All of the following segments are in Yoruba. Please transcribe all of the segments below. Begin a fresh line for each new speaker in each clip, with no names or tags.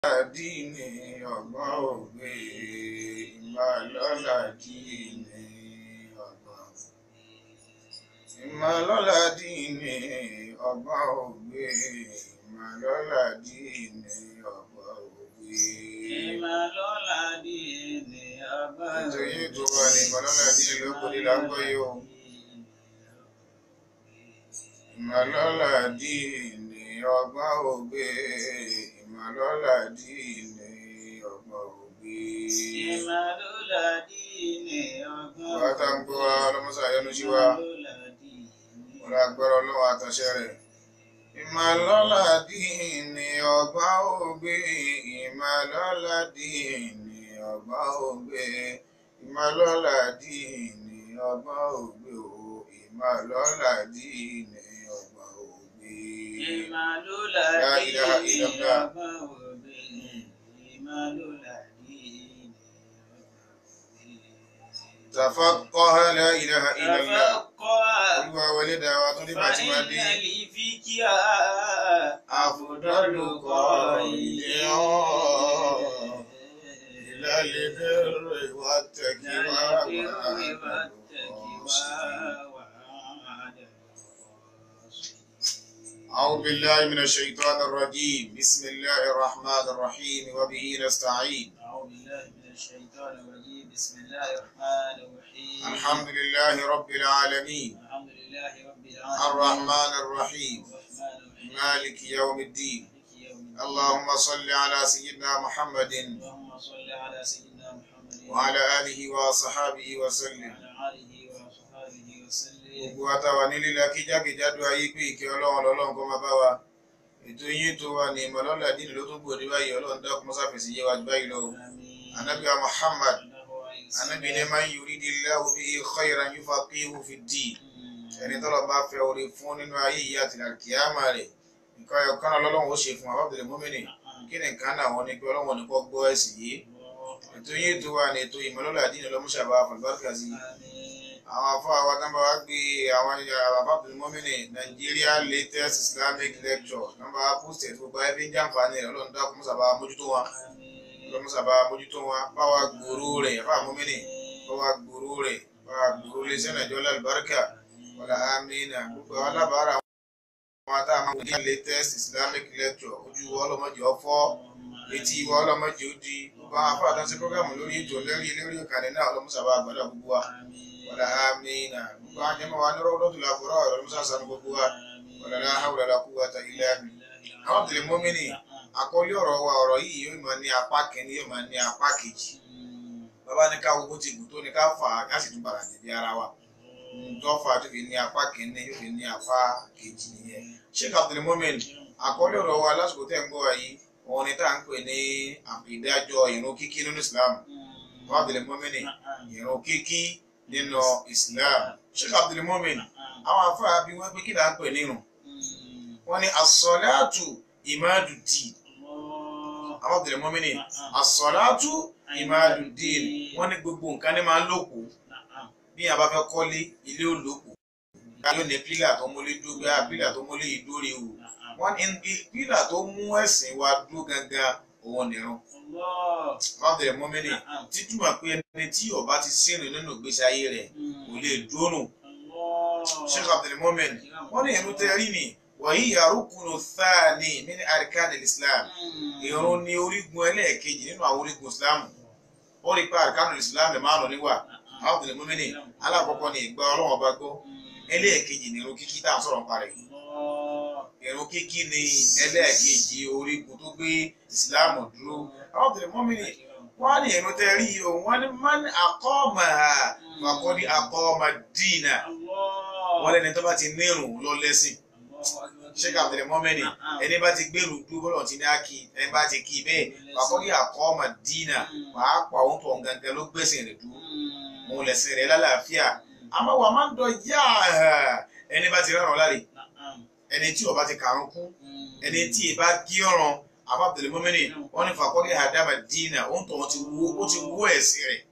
dínì ọgbọ́n ògbé ìmọ̀lọ́lá dínì ọgbọ́n ìmọ̀lọ́lá dínì ọgbọ́n ògbé ìmọ̀lọ́lá dínì ọgbọ́n ògbé.
Ìmọ̀lọ́lá dínì ọgbọ́n ògbé.
nítorí tó wà ní ìmọ̀lọ́lá dínì lóko ní lágbọ́ yìí o. ìmọ̀lọ́lá dínì ọgbọ́n ògbé ìmọ̀lọ́lá dínì ọgbọ́n ògbé.
Ìmọ̀lọ́lá dínì ọgbọ́n
wàá tá ń gbọ́ wa ọlọ́mọsá yọnu sí wa
Ìmọ̀lọ́lá dínì
wọ́n á gbọ́rọ̀ ọlọ́wọ́ àtàṣẹ rẹ̀. ìmọ̀lọ́lá dínì ọgbọ́n ògbé ìmọ̀lọ́lá dínì ọgbọ́n ògbé ìmọ̀lọ́lá dínì ọgbọ́n ògbé o ìmọ̀lọ́lá dínì ọgbọ́n ògbé.
Ìmọ̀lọ́lá
La ilaha
dínì
illallah.
ọgbọ́n ògbé. Ìmọ̀lọ́lá dínì ọgbọ́n ògbé.
تفقه لا إله إلا الله
تفقه
olúwa wọlé dá wa tó dé bá ti máa dé
فإن الفقه
أفضل قائد إلى البر والتقوى أعوذ بالله من الشيطان الرجيم بسم الله الرحمن الرحيم وبه نستعين
أعوذ بالله من الشيطان الرجيم بسم الله الرحمن الرحيم
الحمد لله رب العالمين
الحمد لله رب العالمين
الرحمن الرحيم
الرحمن الرحيم
مالك يوم الدين
مالك يوم الدين.
اللهم صل على سيدنا محمد
اللهم صل على سيدنا محمد
وعلى آله وصحابه وسلم
وعلى آله وصحبه وسلم
gbogbo àtàwà nílé akíjákèjádò ayé pé ìkẹ́ ọlọ́run lọ́lọ́run kó máa bá wa ètò yín tó wà ní ìmọ̀lọ́lá dínì ló tún gbòde báyìí ọlọ́run dákun mọ́sáfẹ̀sì yé wa jù báyìí lọ
آمين
anabi wa muhammad
الله عليه وسلم.
anabi ní man yuridillahu bihi khayran yufaqihu fid-din
Mm.
ẹni tọ́lọ̀ bá fẹ́ oore fún nínú ayé yìí àti àkíyàmá rẹ̀ nǹkan ẹ̀yọ̀ kan náà lọ́lọ́run ó ṣe fún abábẹ̀rẹ̀ mọ́mìnì kí ni nǹkan náà wọ́n ní pé ọlọ́run ní kọ́ gbọ́ ẹ̀sìn yìí ètò yín tó wà ní ètò ìmọ̀lọ́lá dínì lọ́múṣàbá fàlùbáríkà sí
آمين
àwọn afọ àwọn tán bá wá gbé àwọn àbábìnrin mọ́mìnì Nigeria latest Islamic lecture nọ́mbà post ẹ̀ tó gba ẹbí ń jàǹfààní rẹ̀ ọlọ́run dákun mọ́sàbá mójútó wọn
آمين
ọlọ́run mọ́sàbá mójútó wọn báwa gbòòrò rẹ̀ ẹ̀fà mọ́mìnì báwa gbòòrò rẹ̀ báwa gbòòrò lè sẹ́nà ìjọ lálùbáríkà wàlá amínà gbogbo àwọn alábàárà wọn tá a máa gbé latest Islamic lecture ojú wọn ọlọ́mọdé ọ̀fọ́ etí wọn ọlọ́mọdé ó di gbogbo àwọn afọ àtàntí programu lórí ètò lórí lórí ìkànnì náà ọlọ́mọsàbá àgbàdo gbogbo wa wala amina gbogbo àwọn jẹmọ wa ní rọwọdọtò làbúrò ọ̀rọ̀ musa sanu gbogbo wa wala la hawla la quwwata illa billah àwọn tẹlẹ mọmìnì àkọlé ọ̀rọ̀ wa ọ̀rọ̀ yìí yóò máa ní apá kìíní yóò máa ní apá kejì bàbá ní ká gbogbo ti gùn tó ní ká fà á ká sì tún padà jẹbi ara wa tó fà á tó fi ní apá kìíní yóò fi ní apá kejì nìyẹn sheikh abdul mumin àkọlé ọ̀rọ̀ wa lásìkò tẹ́ ń gbọ́ wa yìí òun ni tá à ń pè ní ìdájọ́ ìrun kíkí nínú islam bàbá abdul mumin ìrun kíkí nínú islam sheikh abdul mumin àwọn afárá bí wọ́n pé kí là ń pè nírun wọ́n ní asọ́láàtù ìmáàdùdì àwọn abdul mumin asọ́láàtù ìmáàdùdì wọ́n ní gbogbo nǹkan ní máa ń lòkù bí a bá fẹ́ kọ́lé ilé ò lòkù yóò ní pílà tó múlé dúró bí a pílà tó múlé ìdórí o wọ́n ní pílà tó mú ẹ̀sìn wa dúró gangan òun nìrun àwọn abdul mumin títúmọ̀ pé ẹni tí ó bá ti sínú nínú ìgbésí ayé rẹ̀ kò lè dúró nù sheikh abdul mumin wọ́n ní ìrun tẹ́rí ni wàyí yarukunu thani min arkan islam ìrun ní orígun ẹlẹ́ẹ̀kejì nínú àwọn orígun islam ó rí pé arkan islam márùn níwà àwọn abdul mumin alákọ̀ọ́kọ́ ni ìgbà ọlọ́wọ́n bá gbọ́ ẹlẹ́ẹ̀kejì ni ìrun kíkí tá à ń sọ̀rọ̀ nípa rẹ̀ ìrun kíkí ni ẹlẹ́ẹ̀kejì orígun tó gbé islam dúró àwọn abdul mumin wọ́n ní ìrun tẹ́rí o wọ́n ní man aqama faqad aqama dina wọ́n lẹ́ni tó bá ti nírun lọ lẹ́sìn sheikh abdul mọ́mẹ́ni ẹni bá ti gbèrú dúró bọ́lọ̀ tí ní á kí ẹni bá ti kí bẹ́ẹ̀ faqad aqama dina wàá pa òun tó gangan ló gbẹ̀sìn rẹ̀ dúró òun lẹ̀sìn rẹ̀ lálàáfíà àmọ́ wàá má dọ̀ yá ẹni bá ti rárán láre ẹni tí ó bá ti kàrún kú ẹni tí ì bá kí ọ̀ràn àbá abdul mọ́mẹ́ni wọ́n ní faqad hadama dina òun tó ti wó ẹ̀sìn rẹ̀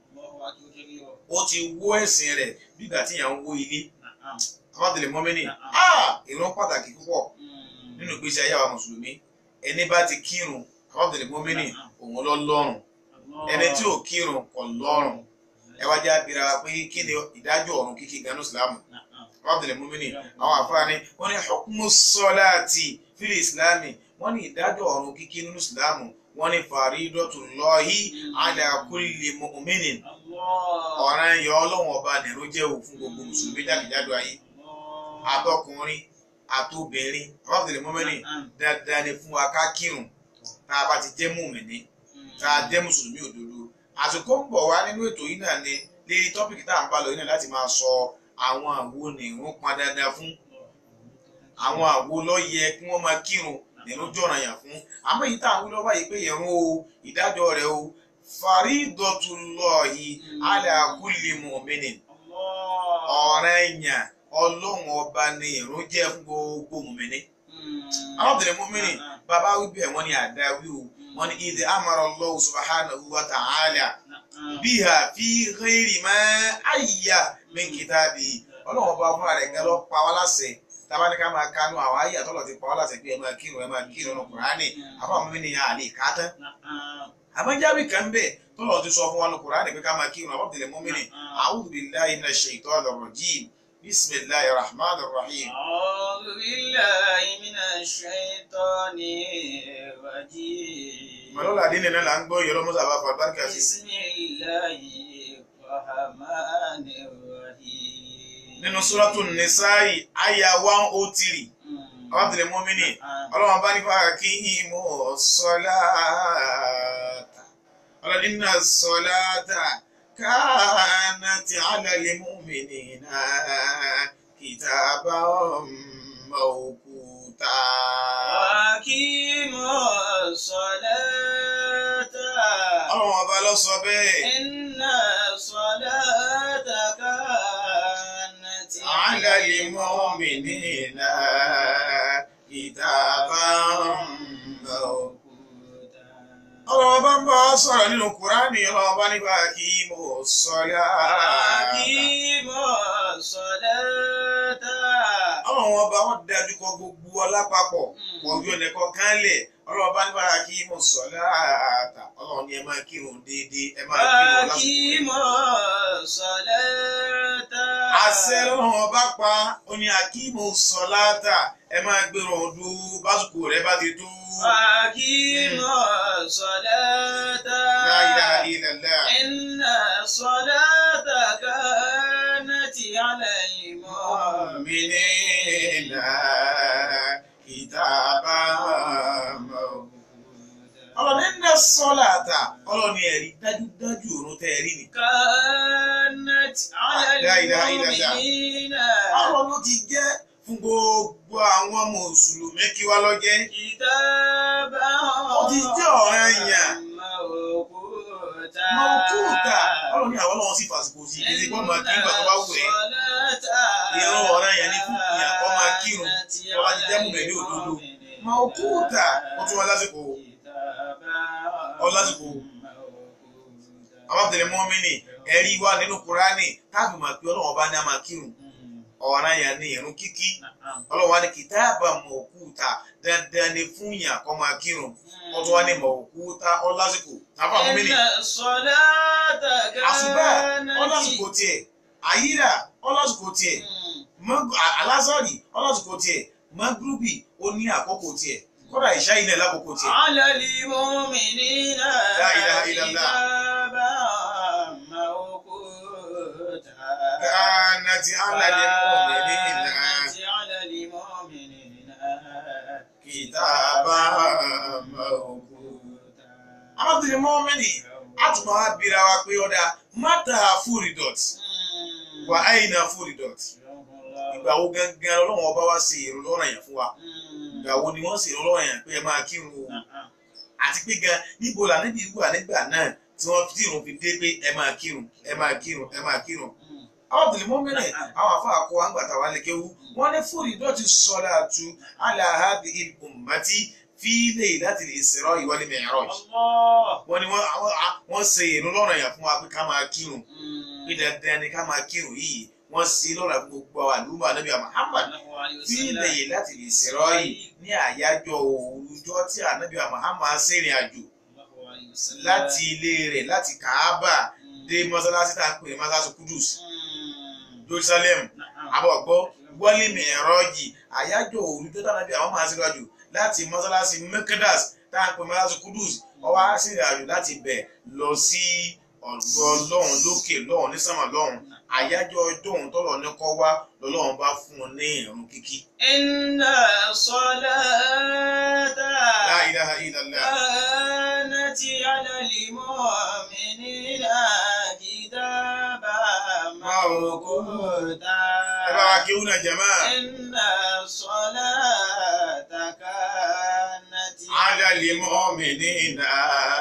ó ti wó ẹ̀sìn rẹ̀ bí ìgbà tí yàn ń wó ilé àbádìlẹ mọ́mẹ́nì ìran pàtàkì púpọ̀ nínú ìgbésí ayé àwọn mùsùlùmí ẹni bá ti kírun Abdul Mumini òun lọ lọ́rùn ẹni tí ò kírun kò lọ́rùn ẹ wá já bira wa pé kí ni ìdájọ́ ọ̀run kíkí ganu Islam Abdul Mumini àwọn àfáàní wọ́n ní hukmu salati fil Islami wọ́n ní ìdájọ́ ọ̀run kíkí nínú Islam wọ́n ní faridatullahi ala kulli mu'minin ọ̀ràn ẹ̀yọ́ ọlọ́wọ̀n ọba nìró jẹ́ òfin gbogbo mùsùlùmí jákèjádò ayé àtọkùnrin àtobìnrin Abdul Mumini dandan ni fún wa ká kírun tá a bá ti jẹ́ mùmìnì tá a jẹ́ mùsùlùmí òdodo àsìkò ń bọ̀ wá nínú ètò yìí náà ni lérí tọ́pìkì tá à ń bá lọ yìí náà láti máa sọ àwọn àwo nìrún pọn dandan fún àwọn àwo ló yẹ kí wọ́n máa kírun nìrún jọ̀ràn yàn fún àmọ́ èyí tá à ń wí lọ́wọ́ báyìí pé ìrun o ìdájọ́ rẹ̀ o faridatullahi ala kulli mu'minin ọ̀ràn èèyàn ọlọ́run ọba ni ìrun jẹ́ fún gbogbo mùmìnì àwọn obìnrin mùmìnì bàbá wí bẹ́ẹ̀ wọ́n ní àdáwí o wọ́n ní idh amara Allah subhanahu wa ta'ala biha fi ghairi ma ayya min kitabi ọlọ́run ọba fúnra rẹ̀ gẹ́lọ́ pa wá láṣẹ tábà ní ká máa kánú àwọn ayé àtọ́lọ̀ ti pa wá láṣẹ pé ẹ máa kírun ẹ máa kírun ní Kùránì àwọn àwọn mímí ni àlè ká tán àmọ́jáwé kan bẹ́ẹ̀ tọ́lọ̀ ti sọ fún wa ní Kùránì pé ká máa kírun àwọn obìnrin mùmìnì a'udhu billahi minash shaitanir rajim bismillahir rahmanir rahim.
أعوذ بالله من الشيطان الرجيم
mọ̀lọ́lá dín nínú là ń gbọ́ yọ̀rọ̀ mọ́sá bá fa bárkà sí.
بسم الله الرحمن الرحيم
nínú suratul Nisa'i àyà one oh three àwọn àbẹ̀lẹ̀ mọ́mìnì ọlọ́run bá nípa kí mú sọ́láàtà ọlọ́run inna sọ́láàtà kanat ala lil mu'minina kitaban mawquta.
وأقيموا الصلاة
ọlọ́run ọba ló sọ bẹ́ẹ̀.
إن الصلاة كانت
على المؤمنين كتابا
موقوتا
ọlọ́wọ́ bá ń bá ọ sọ̀rọ̀ nínú kùránì ọlọ́wọ́ bá nípa kí mo sọ́lá.
أقيموا الصلاة
ọlọ́wọ́ bá wọn dájú kọ gbogbo ọlápapọ̀ pọ̀jù ẹnìkan kan lẹ̀ ọlọ́wọ́ bá nípa kí mo sọ́lá. ọlọ́wọ́ ni ẹ máa kírun déédéé ẹ máa kírun lásìkò.
أقيموا الصلاة
àṣẹ lọ́wọ́ bá pa ó ní akímo sọ́láàtà ẹ máa gbèrò ọdún básìkò rẹ bá ti tó.
أقيموا الصلاة
La ilaha illallah.
إن الصلاة كانت على المؤمنين
المؤمنين كتابا ọlọ́ni ń dẹ́ sọ́láàtà ọlọ́ni ẹ̀rí dájúdájú òun tẹ́ ẹ̀rí ni.
كانت على
لا إله إلا الله.
المؤمنين
ọlọ́ni ti jẹ́ fún gbogbo àwọn mùsùlùmí kí wá lọ́jẹ́.
كتابا
Ó ti jẹ́ ọ̀ranyàn.
موقوتا
mọ̀kúùtà ọlọ́ni àwọn ọlọ́wọ́n sì fàsìkò sí ìdílé kọ́ máa kí nígbà tó bá wù ẹ́. Ìran ọ̀ranyàn ni fún ìyàn kọ́ máa kírun tó bá ti jẹ́ mùmẹ́lì òdodo. mọ̀kúùtà ó tún wọn lásìkò Ọ lásìkò. àwọn àbẹ̀rẹ̀ mọ́mìnì ẹ̀rí wà nínú kúránì káàbì máa pé ọlọ́wọ́n bá ní a máa kírun ọ̀ranyàn ni ìrun kíkí ọlọ́wọ́n á ní kìtáàbà mọ̀kúùtà dandan ni fún ìyàn kọ́ máa kírun wọ́n tún wá ní mọ̀kúùtà ọ lásìkò àbá mọ́mìnì àṣùbà ọlásìkò tiẹ̀ àyíra ọlásìkò tiẹ̀ Mag- a- alásàrì ọlásìkò tiẹ̀ magrubi ó ní àkókò tiẹ̀ kódà ìṣá ilẹ̀ lákòókò tiẹ̀.
على المؤمنين
لا إله إلا الله.
كتابا موقوتا
كانت على المؤمنين
كانت على المؤمنين
كتابا موقوتا. arábìnrin mọ́mìnì a tún máa bira wa pé ọ̀dà mátà fúridọ̀t wà áyìnà fúridọ̀t ìgbà wo gangan ọlọ́run ọba wa ṣe èrò lọ́rọ̀ yẹn fún wa ìgbà wo ni wọ́n ṣe èrò lọ́rọ̀ yẹn pé ẹ máa kírun o àti pé gan níbo là níbi wà nígbà náà tí wọ́n tí ìrun fi dé pé ẹ máa kírun ẹ máa kírun ẹ máa kírun arábìnrin mọ́mìnì àwọn afọ àkọ àgbàtà wa lè kéwu wọ́n ní fúridọ̀t sọ́dà tu aláhàbí ìlùmọ́tì fílẹ̀ láti lè ṣèrọ ìwọlé mẹ́rọ̀jì
الله
wọ́n ní wọ́n àwọn- à- wọ́n ṣe ìrun lọ́rọ̀ yẹn fún wa pé ká máa kírun pé dandan ni ká máa kírun yìí wọ́n sí lọ́la fún gbogbo àwọn àlùmọ́ ànábì Muhammad tí lẹ́yìn láti lè ṣèrọ́ yìí ní àyájọ́ òòrùjọ́ tí ànábì Muhammad ṣèrìn àjò láti ilé rẹ̀ láti Kaaba dé mọ́sálásí tá a pè ní mọ́sálásí Kudus Jerusalem àbọ̀gbọ́ wọ́lé mìírànjì àyájọ́ òòrùjọ́ tá ànábì Muhammad ṣèrìn àjò láti mọ́sálásí Mekadas tá a pè ní mọ́sálásí Kudus ó wá ṣèrìn àjò láti bẹ̀ lọ sí ọ̀dọ̀ Ọlọ́run lókè lọ́run ní sánmà lọ́run àyájọ́ ọjọ́ òun tọ́lọ̀ ní kọ́ wá lọ́lọ́run bá fún un ní ìrun kíkí.
Inna salata
La ilaha illallah.
kanati ala al-mu'minina kitaban mawquta.
ẹ bá wa kí ó nà jẹ̀mọ́.
Inna salata kanati
ala al-mu'minina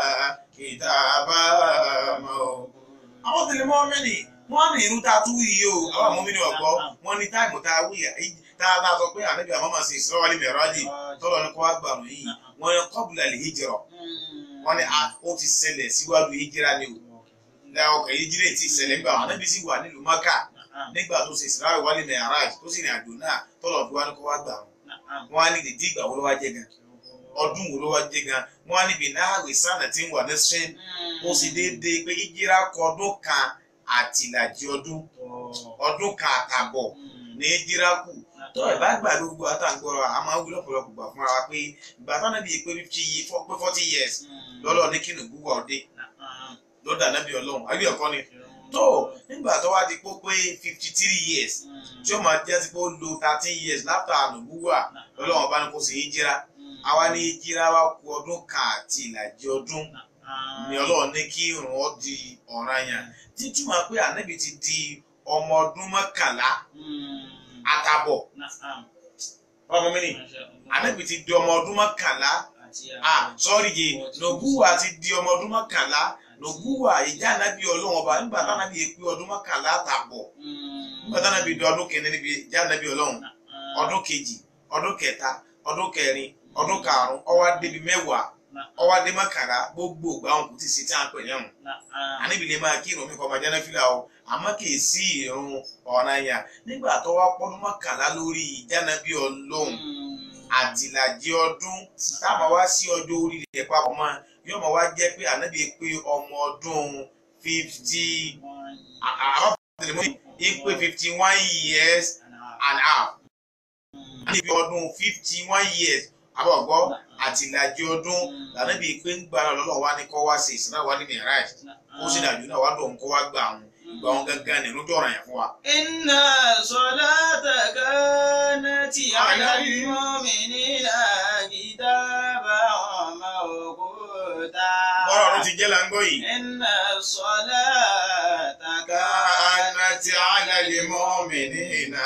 kitaban mawquta. àwọn tẹ̀lé mọ́mìnì wọ́n ní irú tá a tún wí yìí o àwọn mọ́mìnì ọ̀gbọ́ wọ́n ní táìmù tá a wí tá a bá sọ pé ànábì àwọn máa ṣe Isra wal Mi'raj tọ́lọ̀ ní kó wá gbàrún yìí wọ́n ní qabla al-hijra wọ́n ní ó ti ṣẹlẹ̀ síwájú hijira ni o ní ọkọ̀ hijira ti ṣẹlẹ̀ nígbà àwọn ànábì sì wà nílùú Mákà nígbà tó ṣe Isra wal Mi'raj tó sì rìn àjò náà tọ́lọ̀ fi wá ní kó wá gbàrún wọ́n á ní dèdí ìgbà wo ló wá jẹ́ gan ọdún wo ló wá jẹ́ gan wọ́n á níbi náà wìsánà tí ń wà ní sẹ́yìn ó sì déédéé pé hijira kọ ọdún kan àtìlàjì ọdún ọdún kan àtàbọ̀ ní hijira kù tó ẹ̀ bá gbà gbogbo àtàǹgbọ̀rọ̀ a máa ń wí lọ́pọ̀lọpọ̀ gbà fúnra wa pé ìgbà táwọn ẹbí pé fifty yìí pé forty years lọ́lọ́ ní kí ni gbogbo ọdẹ lọ́dà nábì ọlọ́run ayé ẹ̀kọ́ ni tó nígbà tó wá di pé pé fifty three years tí ó máa jẹ́ sí pé ó lo thirteen years láfta ànàbúwà lọ́lọ́run bá ní kó ṣe hijira àwa ní hijira wa kù ọdún kan àti ìlàjì ọdún ni ọlọ́run ní kí irun ọ di ọ̀ranyàn títí máa pé ànábì ti di ọmọ ọdún mọ́kànlá àtàbọ̀ ọmọ mi ni ànábì ti di ọmọ ọdún mọ́kànlá ah sọ́ọ́rì yìí nògúwà ti di ọmọ ọdún mọ́kànlá nògúwà ìjà ànábì ọlọ́run ọba nígbà tánábì yẹ pé ọdún mọ́kànlá àtàbọ̀ nígbà tánábì di ọdún kìíní níbi ìjà ànábì ọlọ́run ọdún kejì ọdún kẹta ọdún kẹrin ọdún karùn-ún ó wá débi mẹ́wàá ó wá dé mọ́kànlá gbogbo ìgbà wọn kò tí ì sí tí a ń pè ní ọ̀hún àníbi lè máa kí irun mi kọ́ ọmọ jẹ́ náfìlà o àmọ́ kì í sí irun ọ̀ranyàn nígbà tó wá pọ́dún mọ́kànlá lórí ìjánabi ọlọ́run àtìlàjì ọdún táwọn wá sí ọjọ́ orí rẹ̀ papọ̀ mọ́ yóò máa wá jẹ́ pé ànábì pé ọmọ ọdún fifty àwọn tẹ̀lé mọ́ ìpè fifty one years and a half níbi ọdún fifty one years àbọ̀gbọ́ àtìlàjì ọdún lànàbí pé ń gbára lọ́lọ́ wa ní kọ́ wá sí ìsìnà wa ní mìíràn ó sì dàjú náà wá dùn kó wá gbà wọn gbà wọn gángan nínú dọ̀rọ̀ yẹn fún wa.
Inna salata kanati ala al-mu'minina kitaban mawquta.
bọ́rọ̀ ló ti jẹ́ là ń gbọ́ yìí.
Inna salata
kanati ala al-mu'minina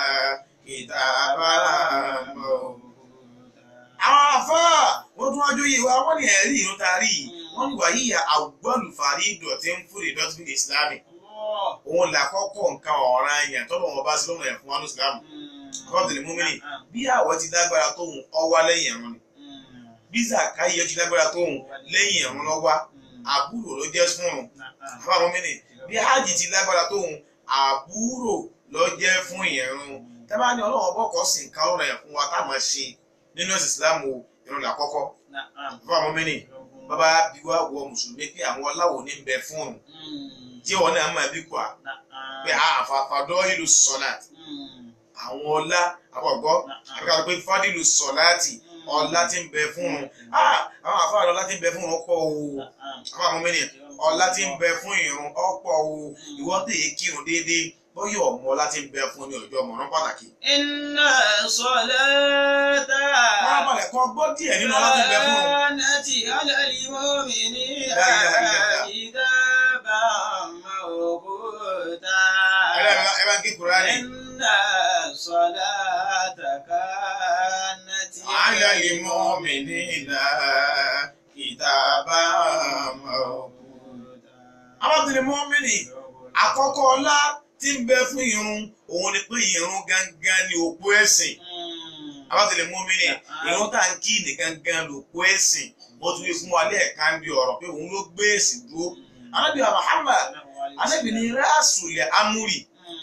kitaban mawquta. àwọn afá wọ́n tún wájú yìí wá wọ́n ní ẹ̀rí ìrún tarí wọ́n ní wàyí àwùgbọ́lù fàrí ìdọ̀tí ń fúri dọ́tí ní ìsìlámì òun là kọ́kọ́ nǹkan ọ̀ràn yẹn tọ́lọ̀ wọn bá sí lọ́nà ẹ̀ fún wa ní ìsìlámù kọ́ọ̀tìlì múmínì bí àwọ̀ ti lágbára tóun ọwá lẹ́yìn ẹ̀rún ni bí zakayi ti lágbára tóun lẹ́yìn ẹ̀rún lọ́wá àbúrò ló jẹ́ fún un fún àwọn múmínì bí hajj ti lágbára tóun àbúrò ló jẹ́ fún ìyẹ̀rún tẹ́bá ní ọlọ́wọ́ bọ́kọ̀ sí nǹkan ọ̀rọ̀ yẹn fún wa táwọn ṣe nínú ẹ̀sìn ìsìlámù ìrun làkọ́kọ́ fún àwọn múmínì bàbá bí wá wọ mùsùlùmí pé àwọn ọláwò ní bẹ fún un tí wọn náà máa bí kọ́ pé àfàfàdọ́ ìlú sọ̀láàtì àwọn ọlá àbọ̀gbọ́ àbíkàtọ̀ pé fádìlù sọ̀láàtì ọlá tí ń bẹ fún un àwọn àfáàlọ́ ọlá tí ń bẹ fún un ọ̀pọ̀ o àwọn àwọn mẹ́rin ọlá tí ń bẹ fún ìrun ọ̀pọ̀ o ìwọ́n tèye kírun déédéé bọ́yọ̀ ọmọ ọlá tí ń bẹ fún ní ọjọ́ mọ̀rán pàtàkì.
Inna salata
wọ́n á balẹ̀ kọ́ gbọ́ díẹ̀ nínú ọlá tí ń bẹ fún un.
kanati ala al-mu'minina
La ilaha illallah.
kitaban mawquta.
ẹ bá ń kí Kùránì.
Inna salata kanati
على المؤمنين كتابا موقوتا àwọn tẹ̀lé mọ́mìnì àkọ́kọ́ ọlá tí ń bẹ fún irun òun ni pé irun gangan ni òpó ẹ̀sìn àwọn tẹ̀lé mọ́mìnì irun tá à ń kí ní gangan lòpó ẹ̀sìn mo tún fi fún wa lẹ́ẹ̀ka ń bi ọ̀rọ̀ pé òun ló gbé ẹ̀sìn dúró anábì Muhammad anábì ní rásùlẹ̀ amúrì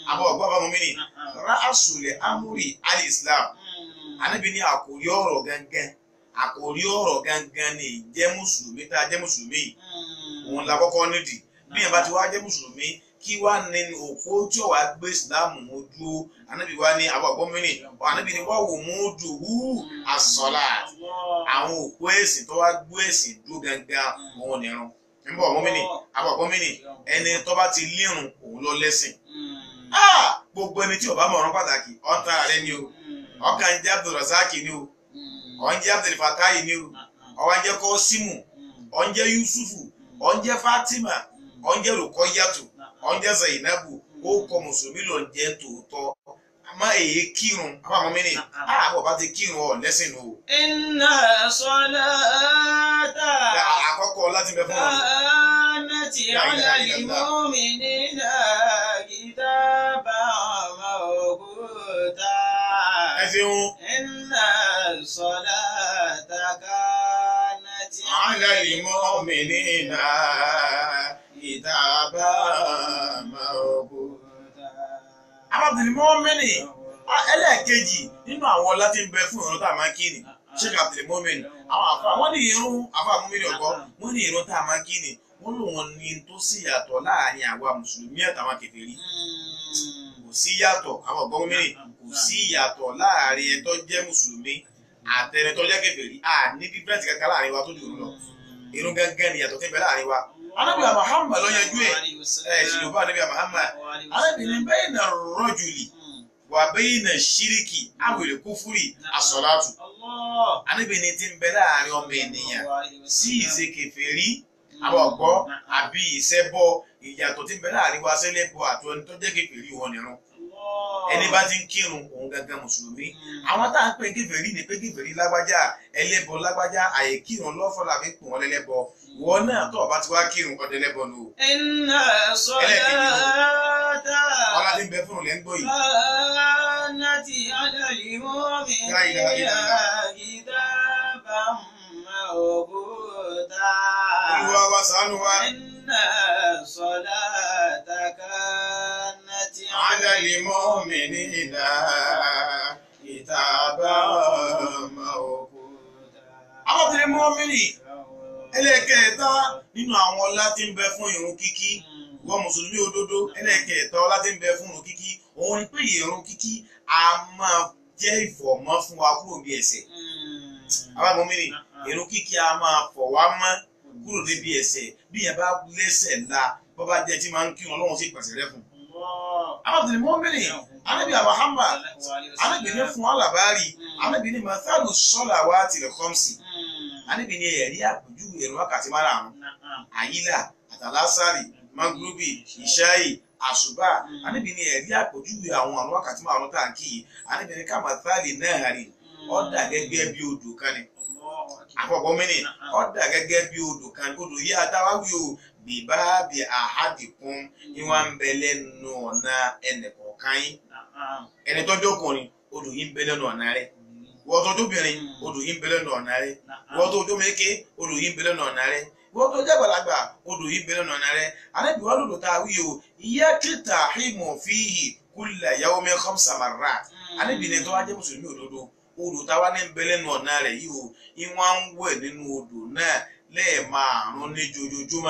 àbọ̀ ọ̀gbọ́n bá mọ́mí ni ra'asulẹ̀ amúrì al-islam anabi ní àkórí ọ̀rọ̀ gangan àkórí ọ̀rọ̀ gangan ni jẹ́ mùsùlùmí tá a jẹ́ mùsùlùmí yìí òun la kọ́kọ́ nídìí bí yẹn bá ti wá jẹ́ mùsùlùmí kí wá ní òpó tí ó wá gbé ìsìláàmù mú dúró anabi wá ní àbọ̀ ọ̀gbọ́n mi ni anabi ní wá wò mú dùn hú àsọ̀lá àwọn òpó ẹ̀sìn tó wá gbé ẹ̀sìn dúró gangan òun nìrun nígbà ọ̀gbọ́n mi ni àbọ̀ ọ̀gbọ́n mi ni ẹni tó bá ti lérun òun lọ lẹ́sìn Ah! gbogbo ẹni tí ó bá mọ̀ ọ̀rọ̀ pàtàkì ọ̀tá rẹ ni o ọkàn jẹ́ abdulrasaki ni o ọ̀n jẹ́ abdulfatayi ni o ọ̀wọ́n jẹ́ kọ́símù ọ̀n jẹ́ yusufu ọ̀n jẹ́ fatima ọ̀n jẹ́ rukoyatu ọ̀n jẹ́ zainabu ó kọ mùsùlùmí lọ jẹ́ tòótọ́ àmọ́ èyí kírun àwọn àmọ́ mi ni àbọ̀ bá ti kírun ọ̀ lẹ́sìn o.
Inna salata
àkọ́kọ́ láti bẹ fún wọn.
kanat ala al-mu'minina kitaban mawquta.
ẹ ṣeun
Inna salata kanat
ala al-mu'minina kitaba mawquta. abdul mọ́mìnì ẹlẹ́ẹ̀kejì nínú àwọn ọlá tí ń bẹ fún ìrun tá a máa kí ni sheikh abdul mọ́mìnì àwọn àfa wọ́n ní irun àfa mọ́mìnì ọ̀gọ́ wọ́n ní irun tá a máa kí ni wọ́n lò wọ́n ní tó sì yàtọ̀ láàrin àwa mùsùlùmí àtàwọn kèfèrí kò sí yàtọ̀ àwọn ọ̀gbọ́n mọ́mìnì kò sí yàtọ̀ láàrin ẹni tó jẹ́ mùsùlùmí àtẹni tó jẹ́ kèfèrí à ní dífẹ́ǹtì kankan láàrin wa tó jù ú lọ irun gángan ni yàtọ̀ tí ń bẹ láàrin wa anábìyà Muhammad ló yanjú ẹ̀ ẹ̀ ṣèlúbà anábìyà Muhammad arábìnrin bẹ́ẹ̀ na rọ́jùlì wà bẹ́ẹ̀ na ṣíríkì àwèrè kúfúrì àsọ̀látù arábìnrin tí ń bẹ láàrin ọmọ ènìyàn sí ìṣe kèfèrí àwọn ọ̀gbọ́ àbí ìṣẹ́bọ ìyàtọ̀ tí ń bẹ láàrin wa sẹ́lẹ̀bọ àti ẹni tó jẹ́ kèfèrí wọn nìrun ẹni bá ti ń kírun òun gangan mùsùlùmí àwọn tá à ń pè kèfèrí ní pé kèfèrí lágbájá ẹlẹ́bọ lágbájá àyè kírun lọ́fọ̀ làbí pò wọ́n lẹ́lẹ́bọ ìwọ náà tó o bá ti wá kírun ọdẹ lẹ́bọ nù o
Inna salata
ọlá tí ń bẹ fún un lẹ́ ń gbọ́ yìí.
كانت على المؤمنين
لا إله إلا الله.
كتابا موقوتا
olúwa wa ṣàánú wa.
إن الصلاة كانت
على المؤمنين كتابا موقوتا. Arábìnrin mọ́mìnì ẹlẹ́kẹ̀ẹ́ta nínú àwọn ọlá tí ń bẹ fún ìrun kíkí wọ́n mùsùlùmí òdodo ẹlẹ́kẹ̀ẹ́ta ọlá tí ń bẹ fún ìrun kíkí òun ni pé ìrun kíkí a máa jẹ́ ìfọ̀mọ́ fún wa kúrò bí ẹ̀ṣẹ̀. Arábìnrin mọ́mìnì ìrun kíkí a máa fọ̀ wá mọ́ kúrò níbi ẹ̀ṣẹ̀ bí yẹn bá lẹ́ṣẹ̀ ńlá bọ́bá jẹ́ tí máa ń kírun ọlọ́run sì pàṣẹ rẹ fún. Arábìnrin mọ́mìnì Ànábì Muhammad arábìnrin fún alábàárì arábìnrin mathalu sọ́là wa tilẹ̀ kọ́msì arábìnrin ẹ̀rí àpèjúwe ẹ̀rọ wákàtí márùn-ún àyílà àtàlásàrì magrubi ìṣáì àṣùbà arábìnrin ẹ̀rí àpèjúwe àwọn àrùn wákàtí márùn-ún tá à ń kí i arábìnrin ká mathali náà rí ọ̀dà gẹ́gẹ́ bí odò kan ni àkọ́kọ́ mẹ́rin ọ̀dà gẹ́gẹ́ bí odò kan ni odò yìí adáwáwí o bìbá bí àhádìkún ni wọ́n ń bẹ lẹ́nu ọ̀nà ẹnìkọ̀ọ̀kan yín ẹni tọ́jú ọkùnrin odò yìí ń bẹ lẹ́nu ọ̀nà rẹ̀ wọ́n tọ́jú obìnrin odò yìí ń bẹ lẹ́nu ọ̀nà rẹ̀ wọ́n tó jó méke odò yìí ń bẹ lẹ́nu ọ̀nà rẹ̀ wọ́n tó jẹ́ gbàlagbà odò yìí ń bẹ lẹ́nu ọ̀nà rẹ̀ anábì wà lòdò tá a wí o ìyá kíta hímọ̀ fíhì kúlẹ̀ yàwó mi khamsa marrat anábì ní tó wá jẹ́ mùsùlùmí òdodo odò táwa ní ń bẹ lẹ́nu ọ̀nà rẹ̀ yìí o ìwọ̀n ń wẹ̀ nínú odò náà lẹ́ẹ̀márùn-ún ní jojoojúmọ́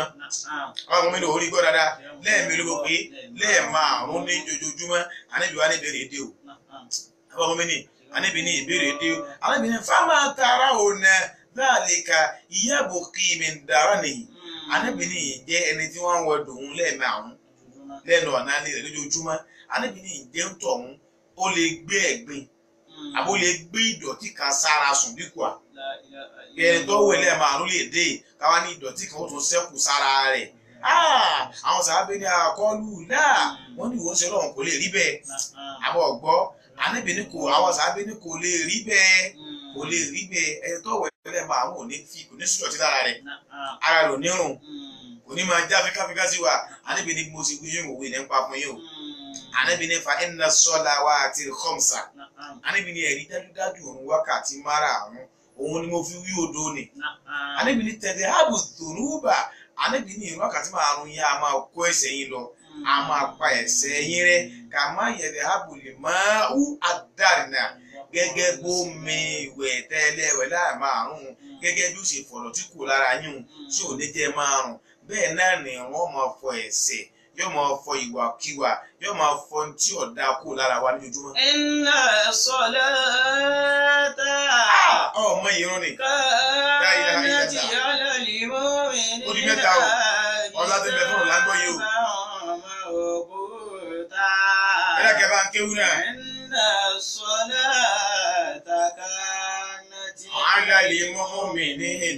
ọmọ mi lò ó rí gbọ́ dáadáa lẹ́ẹ̀mélòó gbọ́ pé lẹ́ẹ̀márùn-ún ní jojoojúmọ́ anábì wà ní ìbéèrè dé o ọmọ mi ní anábì ní ìbéèrè dé o anábì ní fáwọn tara ò nà láàlíkà ìyàbò kí mi dára nìyí anábì ní ìjẹ́ ẹni tí wọ́n ń wọ dòun lẹ́ẹ̀márùn-ún lẹ́nu ọ̀nà rẹ̀ lójoojúmọ́ anábì ní ìjẹ́ ń tọ̀hún ó lè gbé ẹ̀gbin àbó lè gbé ìdọ̀tí kan sára sùn dínkù à ẹni tó wẹ̀ lẹ́ẹ̀márùn lè dé káwá ní ìdọ̀tí kan ó tún ṣẹ́kù sára rẹ̀ àwọn sàábẹ́ ní àkọlù náà wọ́n ní ìwọ́n ṣe lọ́wọ́n kò lè rí bẹ́ẹ̀ àbọ̀ ọ̀gbọ́ àníbi ní kò àwọn sàábẹ́ ní kò lè rí bẹ́ẹ̀ kò lè rí bẹ́ẹ̀ ẹni tó wẹ̀ lẹ́ẹ̀márùn ò ní fi kò ní sùdọ̀tí lára rẹ̀ ara rẹ̀ ò ní rùn kò ní máa já fíkáfíká sí wa àníbi ní mo ti wí yín òwe ní pa fún yín o àníbi ní fa inna salawati khamsa àníbi ní ẹ̀rí dájúdájú òun wákàtí márààrún òun ni mo fi wí odò ni àníbi ní tẹ̀lé ààbò tòrúbà àníbi ní ìrún wákàtí márùn yẹn a máa kó ẹ̀ṣẹ̀ yín lọ a máa pa ẹ̀ṣẹ̀ yín rẹ́ kà má yẹ̀dẹ̀ hábùlì máa hú àdàrínà gẹ́gẹ́ bó mi ìwẹ̀ tẹ́lẹ̀ wẹ̀ láì máa rún gẹ́gẹ́ bí ó ṣe fọ̀rọ̀ tí kò lára yín tí ò ní jẹ́ máa rùn bẹ́ẹ̀ náà ni wọ́n máa fọ ẹ̀ṣẹ̀ yóò máa fọ ìwàkiwà yóò máa fọ ohun tí ọ̀dà kò lára wa lójoojúmọ́.
Inna salata
ọmọ ìrún ni
kanat ala
Ó di mẹ́ta o. Ọlá tí ń bẹ fún Ọ̀làǹgbọ̀ yìí o.
Òkúta.
ẹlẹ́kẹ̀ẹ́ bá ń kéwú náà.
Inna salata kanat
على المؤمنين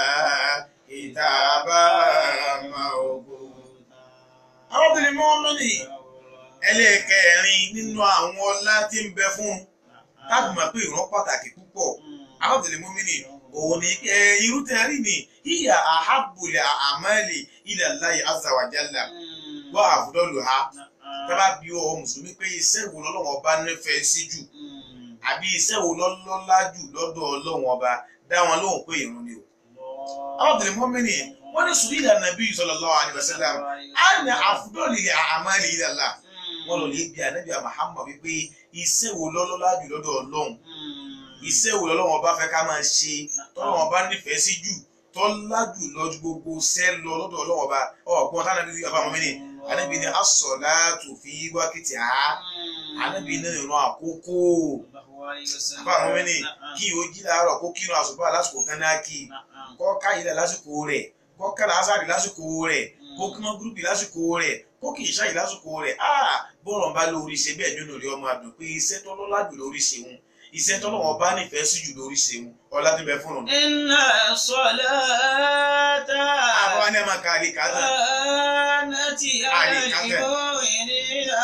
كتابا موقوتا arábìnrin mọ́mọ́nì ẹlẹ́ẹ̀kẹrin nínú àwọn ọlá tí ń bẹ fún tábì mọ̀ pé ìran pàtàkì púpọ̀ arábìnrin mọ́mọ́nì òun ni ẹ irú tẹ́ rí ni ìyà àhábùlẹ̀ àmàlì ilẹ̀ Allahi azza wa jalla wà àfúdọ́lù ha tábà bí ọ mùsùlùmí pé iṣẹ́ wo lọ́lọ́wọ́ bá nífẹ̀ẹ́ sí jù àbí iṣẹ́ wo lọ́lọ́lá jù lọ́dọ̀ ọlọ́wọ́n ọba dá wọn lóhùn pé ìrun ni o. arábìnrin mọ́mọ́nì wọ́n ní sùúrù ìlànà bí sallallahu alaihi wasallam àná àfúdọ́lì àmàlì ilẹ̀ Allah wọn lọ lè bí anabi Muhammad wípé iṣẹ́ wo lọ́lọ́lá jù lọ́dọ̀ ọlọ́run iṣẹ́ wo lọ́lọ́run ọba fẹ́ ká máa ṣe tọ́lọ́run ọba nífẹ̀ẹ́ sí jù tọ́lá jù lọ ju gbogbo ṣẹ́ lọ lọ́dọ̀ ọlọ́run ọba ọ̀gbọ́n tánàbí ọba mọ́mí ni anabi ni as-salatu fi waqtiha anabi ní ìran àkókò àbá mọ́mí ni kí o jí láàárọ̀ kó kírun àsùbá lásìkò kan náà kí kọ́ káyìlẹ̀ lásìkò rẹ̀ kọ́ kálá azari lásìkò rẹ̀ kó kí wọ́n gúrúpì lásìkò rẹ̀ kó kì í ṣáyì lásìkò rẹ̀ áà bọ́ọ̀rọ̀ ń bá lórí ṣe bẹ́ẹ̀ nínú rẹ̀ ọmọ àdùn pé iṣẹ́ tọ́lọ́lá jù lórí ṣe wọn iṣẹ́ tọ́lọ́wọ́n bá nífẹ̀ẹ́ sí jù lórí ṣe wọn ọlá tó bẹ fún un.
Inna salata
àwọn ni a máa ka àlè kàtà
kanat ala
Ali, Captain.
al-mu'minina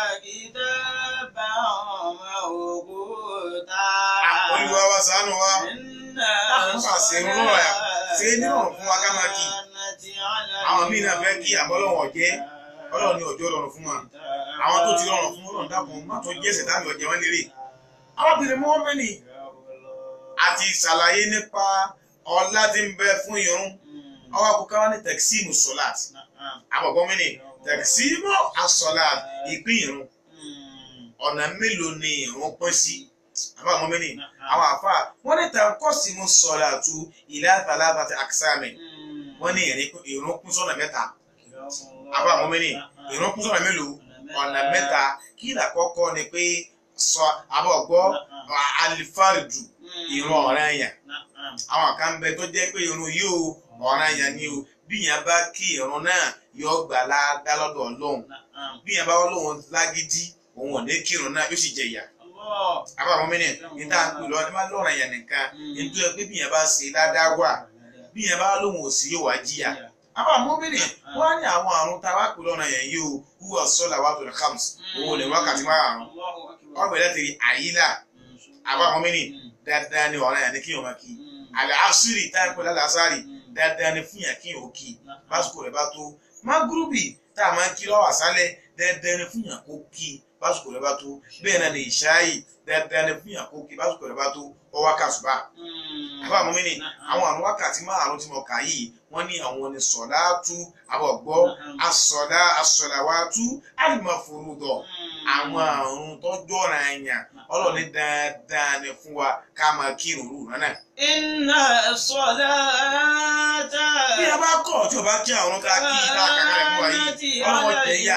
kitaban mawquta.
olùwà wa ṣàánú wa
Inna
Àwọn kà sí irun lọ́rọ̀ yà. Ṣé ní ọ̀rùn fún wa ká máa kí?
kanat ala
àwọn míì náà fẹ́ kí àmọ́ ọlọ́wọ̀n jẹ́ ọlọ́run ní ọjọ́ rọrùn fún wa àwọn tó ti rọrùn fún ọlọ́run dákun má tó jẹ́ ṣẹ̀dá mi ọ̀jẹ̀ wọn lérè. arábìnrin mọ́mẹ́nì àti ṣàlàyé nípa ọlá tí ń bẹ fún irun ọwọ́ àkókò wa ní tẹ̀síìmù sọ́láàt àbọ̀gbọ́n mi ní tẹ̀síìmù asọ́láàt ìpín irun ọ̀nà mélòó ni irun pín sí àbá àwọn mẹ́ni àwọn àfa wọ́n ní tẹ̀kọ́símù sọ́láàtù ìlà tàlátà àti àkísàmì wọ́n ní irun pín sọ́nà mẹ́ta àbá àwọn mẹ́ni irun pín sọ́nà mélòó ọ̀nà mẹ́ta kí ìlàkọ́kọ́ ni pé sọ àbọ̀gbọ́ alifáridù irun ọ̀ranyàn àwọn kan bẹ tó jẹ́ pé irun yóò ọ̀ranyàn ni o bí yẹn bá kí irun náà yóò gbà ládá lọ́dọ̀ ọlọ́run bí yẹn bá wọ́n lóun lágídí òun ò ní kírun náà yóò sì jẹ ìyà àbá àwọn mẹ́ni ní tá à ń pè lọ ní má lọ́ràn yẹn nìkan nítorí pé bí yẹn bá ṣe ládá wà bí yẹn bá lóun ò sí yóò wá jìyà àbá àwọn mẹ́ni wọ́n á ní àwọn àrùn tá a wá pè lọ́ràn yẹn yìí o wúwo sọ́là wà tó lè kàms òun ò lè wákàtí márùn-ún ọgbẹ̀ láti rí àyílà àbá àwọn mẹ́ni dáadáa ni ọ̀ràn yẹn ní kí wọ́n máa kí àlẹ́ àṣírí táìpẹ́ lálẹ́ àṣárì dáadáa ni fún yàn kí wọ́n kí básìkò rẹ̀ bá tó mágúrúbì tá a máa ń kí lọ́wọ́ àṣálẹ̀ dáadáa ni fún yàn kó kí básìkò rẹ̀ bá tó bẹ́ẹ̀ náà ni ìṣááyì dáadáa ni fún yàn kó kí básìkò rẹ̀ bá tó ọwọ́ kàṣùbà. àbá àwọn mẹ́ni àwọn àrùn wákàtí márùn-ún tí mo kà yìí wọ́n ní àwọn ni sọ̀láàtú àbọ̀gbọ́ asọ̀lá asọ̀làwátú àlùmọ̀fòrúdọ̀ àwọn àrùn tọ́jú ọ̀ràn ẹ̀yàn ọlọ́ọ̀ni dáadáa ni fún wa ká máa kírun rú náà.
Inna salata
bí a bá kọ̀ tí o bá kí àwọn ká kí ká kàkà rẹ̀ fún wa yìí ọlọ́wọ́ tẹ̀ yá.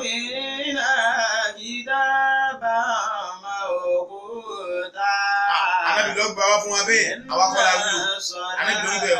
alábì lọ gbà wá fún wa bẹ́ẹ̀ àwa kọ́ la wúlò alábì lórí bẹ́ẹ̀ o.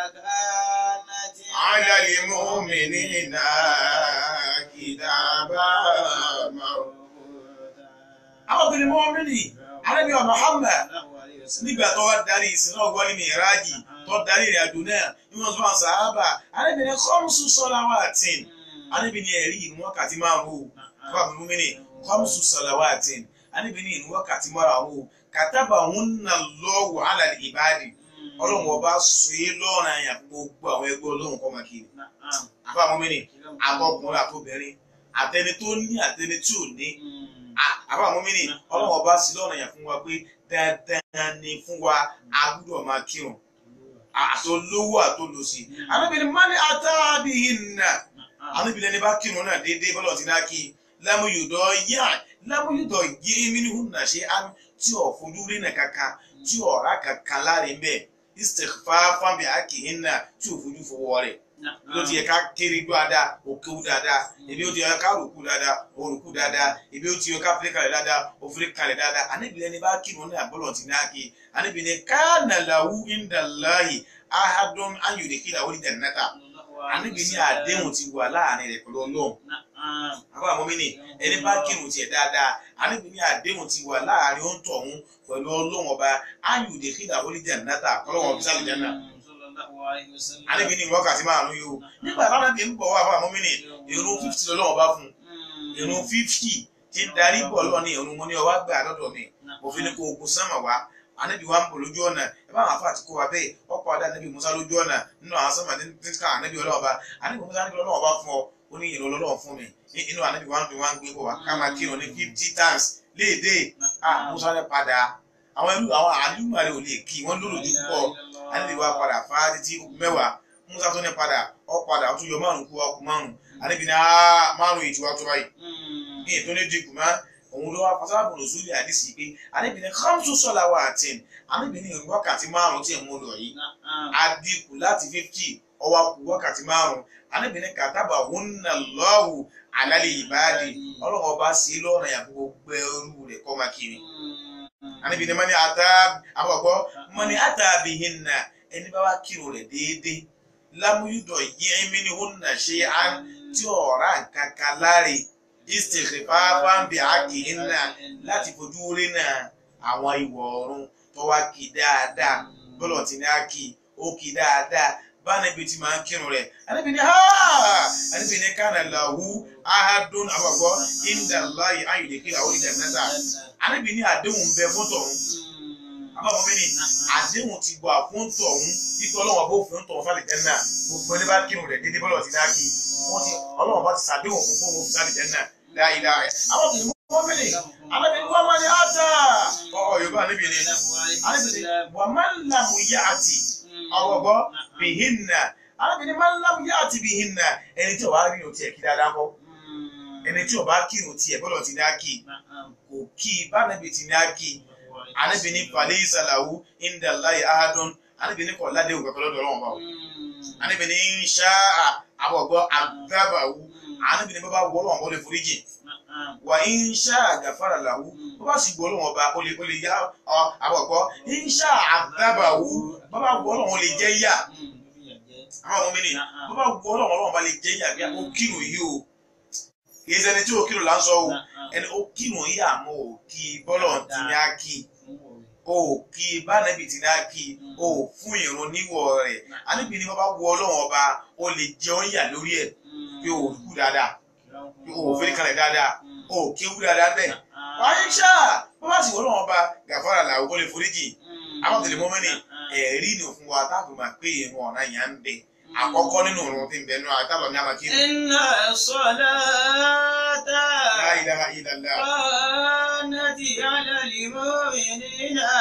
ala lil mu'minina kitaba mawquta. àwọn obìnrin mọ́ mi nì alábì wa Muhammad nígbà tó wá darí ìsinmi ọgbọ́n ní mìíràjì tó darí ìrìn àjò náà ní wọ́n tún wà sàábà alábì ní khamsu salawatin alábì ní ẹ̀rí ìrun wákàtí márùn-ún o fún àbúrò mi ní khamsu salawatin alábì ní ìrun wákàtí márùn-ún o kàtàbà hunna Allahu ala al-ibadi ọlọ́run ọba sọ é lọ́rùn àyàn gbogbo àwọn ẹgbẹ́ ọlọ́run kọ́ máa kiri àbá àwọn mẹ́rin àbọ̀kùnrin àtobìnrin àtẹni tó ní àtẹni tí ò ní àbá àwọn mẹ́rin ọlọ́run ọba sí lọ́rùn àyàn fún wa pé dandan ni fún wa a gbọ́dọ̀ máa kírun àtolówó àtolòsì àbẹ́bẹ̀rẹ̀ mọ́ni àtàbíyìnà àníbi lẹni bá kírun náà déédéé bọ́lọ̀ ti náà kí lámúyùdọ̀ yá lámúyùdọ̀ yé mínú nà ṣe á tí ò fojú rí nà kankan tí ò rà kankan láre mbẹ istighfafan bi akihinna tí ò fojú fọwọ́ rẹ̀ ló ti yẹ ká kéré dáadáa òkèwú dáadáa ebi ó ti yẹ ká rùkú dáadáa òrùkú dáadáa ebi ó ti yẹ ká fèrè kalẹ̀ dáadáa òfèrè kalẹ̀ dáadáa àníbi lẹni bá kírun náà bọ́lọ̀ ti náà kí àníbi ni kana lahu indallahi ahadun ayùdíkìlà wọlé jannata àníbi ní àdéhùn ti wà láàrin rẹ̀ pẹ̀lú ọlọ́run àwọn àmọ́ mi ni ẹni bá kírun tiẹ̀ dáadáa àníbi ní àdéhùn ti wà láàrin ó ń tọ̀ ọ̀hún pẹ̀lú ọlọ́run ọba ayùdíkìlà wọlé jannata kọ́lọ́wọ́n fi sálẹ̀ jẹ́nà àníbi ní wákàtí márùn-ún yìí o nígbà táwọn ẹbí ń bọ̀ wá fún àmọ́ mi ni irun fífítì lọ́lọ́run ọba fún irun fífítì ti ń darí bọ̀ lọ́ọ̀ ní irun mo ní ọwá gbà lọ́dọ̀ mi mo fi ní kó ogun sánmà wá anabi wa ń bọ̀ lójú ọ̀nà ẹ bá àwọn afa àti kó wa bẹ́ẹ̀ ọ̀pọ̀ adé anabi musa lójú ọ̀nà nínú àwọn sọ́mà tí ń ká anabi ọlọ́ọ̀ba anabi musa anabi ọlọ́ọ̀ba fún ọ ó ní ìrìn ọlọ́ọ̀ fún mi inú anabi wa ń dùn wá ń gbé bọ̀ wá ká máa kírun ní fifty times léèdè ah musa rẹ padà àwọn irú àwọn àlùmọ̀ rẹ ò lè kí wọ́n lòlò ní púpọ̀ anabi wa padà fá títí mẹ́wàá musa tó ní padà ọ padà ó tún yọ márùn kú ọkùn márùn anabi ní márùn ìtura tó báyìí ní ètò ní dìkù máa òun ló wá fasáàbù lòsúlẹ̀ àdìsí pé anábìnrin khamsu salawatin anábìnrin ìrìn wákàtí márùn tí ẹ̀ mú lọ yìí adínkù láti fífítì ọwọ́ kù wákàtí márùn anábìnrin kàtàbà hunna Allahu ala ibadi ọlọ́wọ́ bá sí lọ́nà yàgò gbogbo ẹrú rẹ̀ kọ́ máa kiri anábìnrin mọ́ni ata àbọ̀gbọ́ mọ́ni ata bihinna ẹni bá wá kírun rẹ̀ déédéé lámúyúdọ̀ yẹ́mínì hunna shay'an tí ọ̀rá nǹkan kan láre istighfafan bi haqihinna láti fojú rí náà àwọn ìwọ̀ ọ̀run tó wá kí dáadáa bọ́lọ̀ tí ní á kí ó kí dáadáa bánàbí tí máa ń kírun rẹ̀ anábì ní anábì ní kana lahu ahadun àbọ̀gbọ́ indallahi ayùdíkì àwọn ìjà náà anábì ní àdéhùn bẹ fún tọ̀hún àbábọ̀ mi ni àdéhùn ti gbọ́ fún tọ̀hún ikọ̀ ọlọ́wọ́n bó fún tọ̀hún fálẹ̀ jẹ́ náà gbogbo ẹni bá kírun rẹ̀ dédé bọ́lọ̀ tí ní á kí wọ́n ti ọlọ́wọ́n bá ti sàdéhùn fún fún fún fálẹ̀ jẹ́ náà dáadáa àwọn kìí mọ́ mi ni alábi wọ́n máa ní ata ọ̀ yorùbá níbi ni alábi ni wọ́n máa ń lamu yá àti ọ̀wọ̀gbọ́ bihinna alábi ni máa ń lamu yá àti bihinna ẹni tí o bá rí o tiẹ̀ kí dáadáa kọ́ ẹni tí o bá kí o tiẹ̀ bọ́lọ̀ ti ní á kí kò kí bánàbì ti ní á kí alábi ni falẹ̀ ìsàlàwù indallahi ahadun alábi ni kọ̀ ládé òkè lọ́dọ̀ ọlọ́wọ́n bá alábi ni ń ṣá àbọ̀gbọ́ àgbàbàwù alábi ni bàbá wọ́ ọlọ́wọ́n bọ́ lè foríjì wà ń ṣá àgàfàrà làwù bó bá sì gbọ́ ọlọ́wọ́n ọba ó lè ó lè yá àbọ̀gbọ́ ń ṣá àgbàbàwù bàbá wọ́ ọlọ́wọ́n lè jẹ́ yá àwọn ọmọ mi ni bàbá wọ́ ọlọ́wọ́n ọlọ́wọ́n bá lè jẹ́ yá bí ó kírun yìí o kì í ṣẹni tí ó kírun là ń sọ o ẹni ó kírun yìí àmọ́ ò kí bọ́lọ̀ ti ní á kí o kí bánẹ́bì ti ní á kí o fún ìrun níwọ̀ rẹ̀ aníbi ni bàbá wọ́ ọlọ́wọ́n ọba ó lè jẹun yà lórí ẹ̀ bí o kú dáadáa bí o fẹ́ẹ́ kalẹ̀ dáadáa o kéwú dáadáa bẹ́ẹ̀ wáyé ṣá bó bá sì wọ́n lọ́wọ́ bá gàfárà làwọn ó lè foríjì àwọn tẹ̀lé mọ́mọ́nì ẹ̀rí ni fún wa táàbù máa pé ìrun ọ̀nà yà ń bẹ àkọ́kọ́ nínú ìrun tí ń bẹ náà àtàlọ́ ní àmàkí ni.
Inna salata
La ilaha illallah.
kanat ala al-mu'minina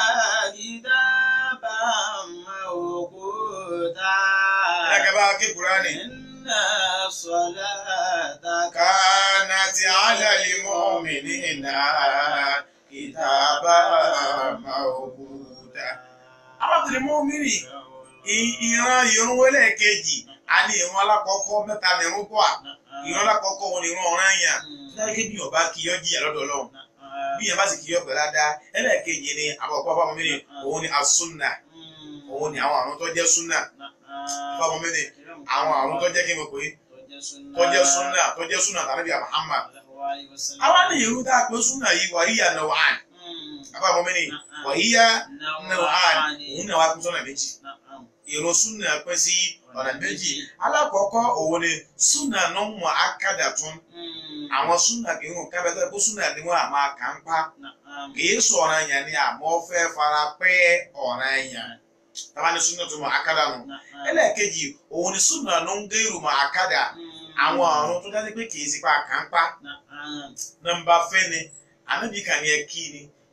kitaban mawquta.
ẹ̀kẹ́ bá ké Kùránì.
Inna salata
كانت على المؤمنين كتابا موقوتا àwọn tẹ̀lé mọ́mìnì ìran ìrun wọlé kejì a ní ìrun alákọ̀ọ́kọ́ mẹ́ta ní ìrun kọ́ à ìrun alákọ̀ọ́kọ́ wọn ni ìrun ọ̀ràn yàn láyé bí ọba kí yọ jìyà lọ́dọ̀ Ọlọ́run bí yẹn bá sì kí yọ pẹ̀lú adá ẹlẹ́ẹ̀kejì ni àbọ̀kọ́ fáwọn mọ́mìnì òun ni asúnà òun ni àwọn àrùn tó jẹ́ súnà fáwọn mọ́mìnì àwọn àrùn tó jẹ́ kí n mọ̀ pé tó jẹ́ súnà tó jẹ́ súnà tàbí Muhammad àwa ní ìrun tá a pé súnà yìí wà yíyà náà wà ní àbá mọ́mìnì wà yíyà náà wà ní òun náà wà pín sọ́nà méjì ìrun súnà pín sí ọ̀nà méjì alákọ̀ọ́kọ́ òun ni súnà náà mọ̀ ákàdà tún àwọn súnà kì í hùn kábẹ́tẹ́ kó súnà ni wọ́n àmọ́ kà ń pa kìí sọ ọ̀ràn yẹn ni àmọ́ fẹ́ fara pẹ́ ọ̀ràn yẹn tábà ní súnà tó mọ̀ ákàdà nù ẹlẹ́ẹ̀kejì òun ni súnà ló ń gé ìrùmọ̀ àkàdà àwọn ọ̀run tó dájú pé kìí sí pa kà ń pa nọ́mbà fẹ́ ni ànábì kàn ní ẹ kí ni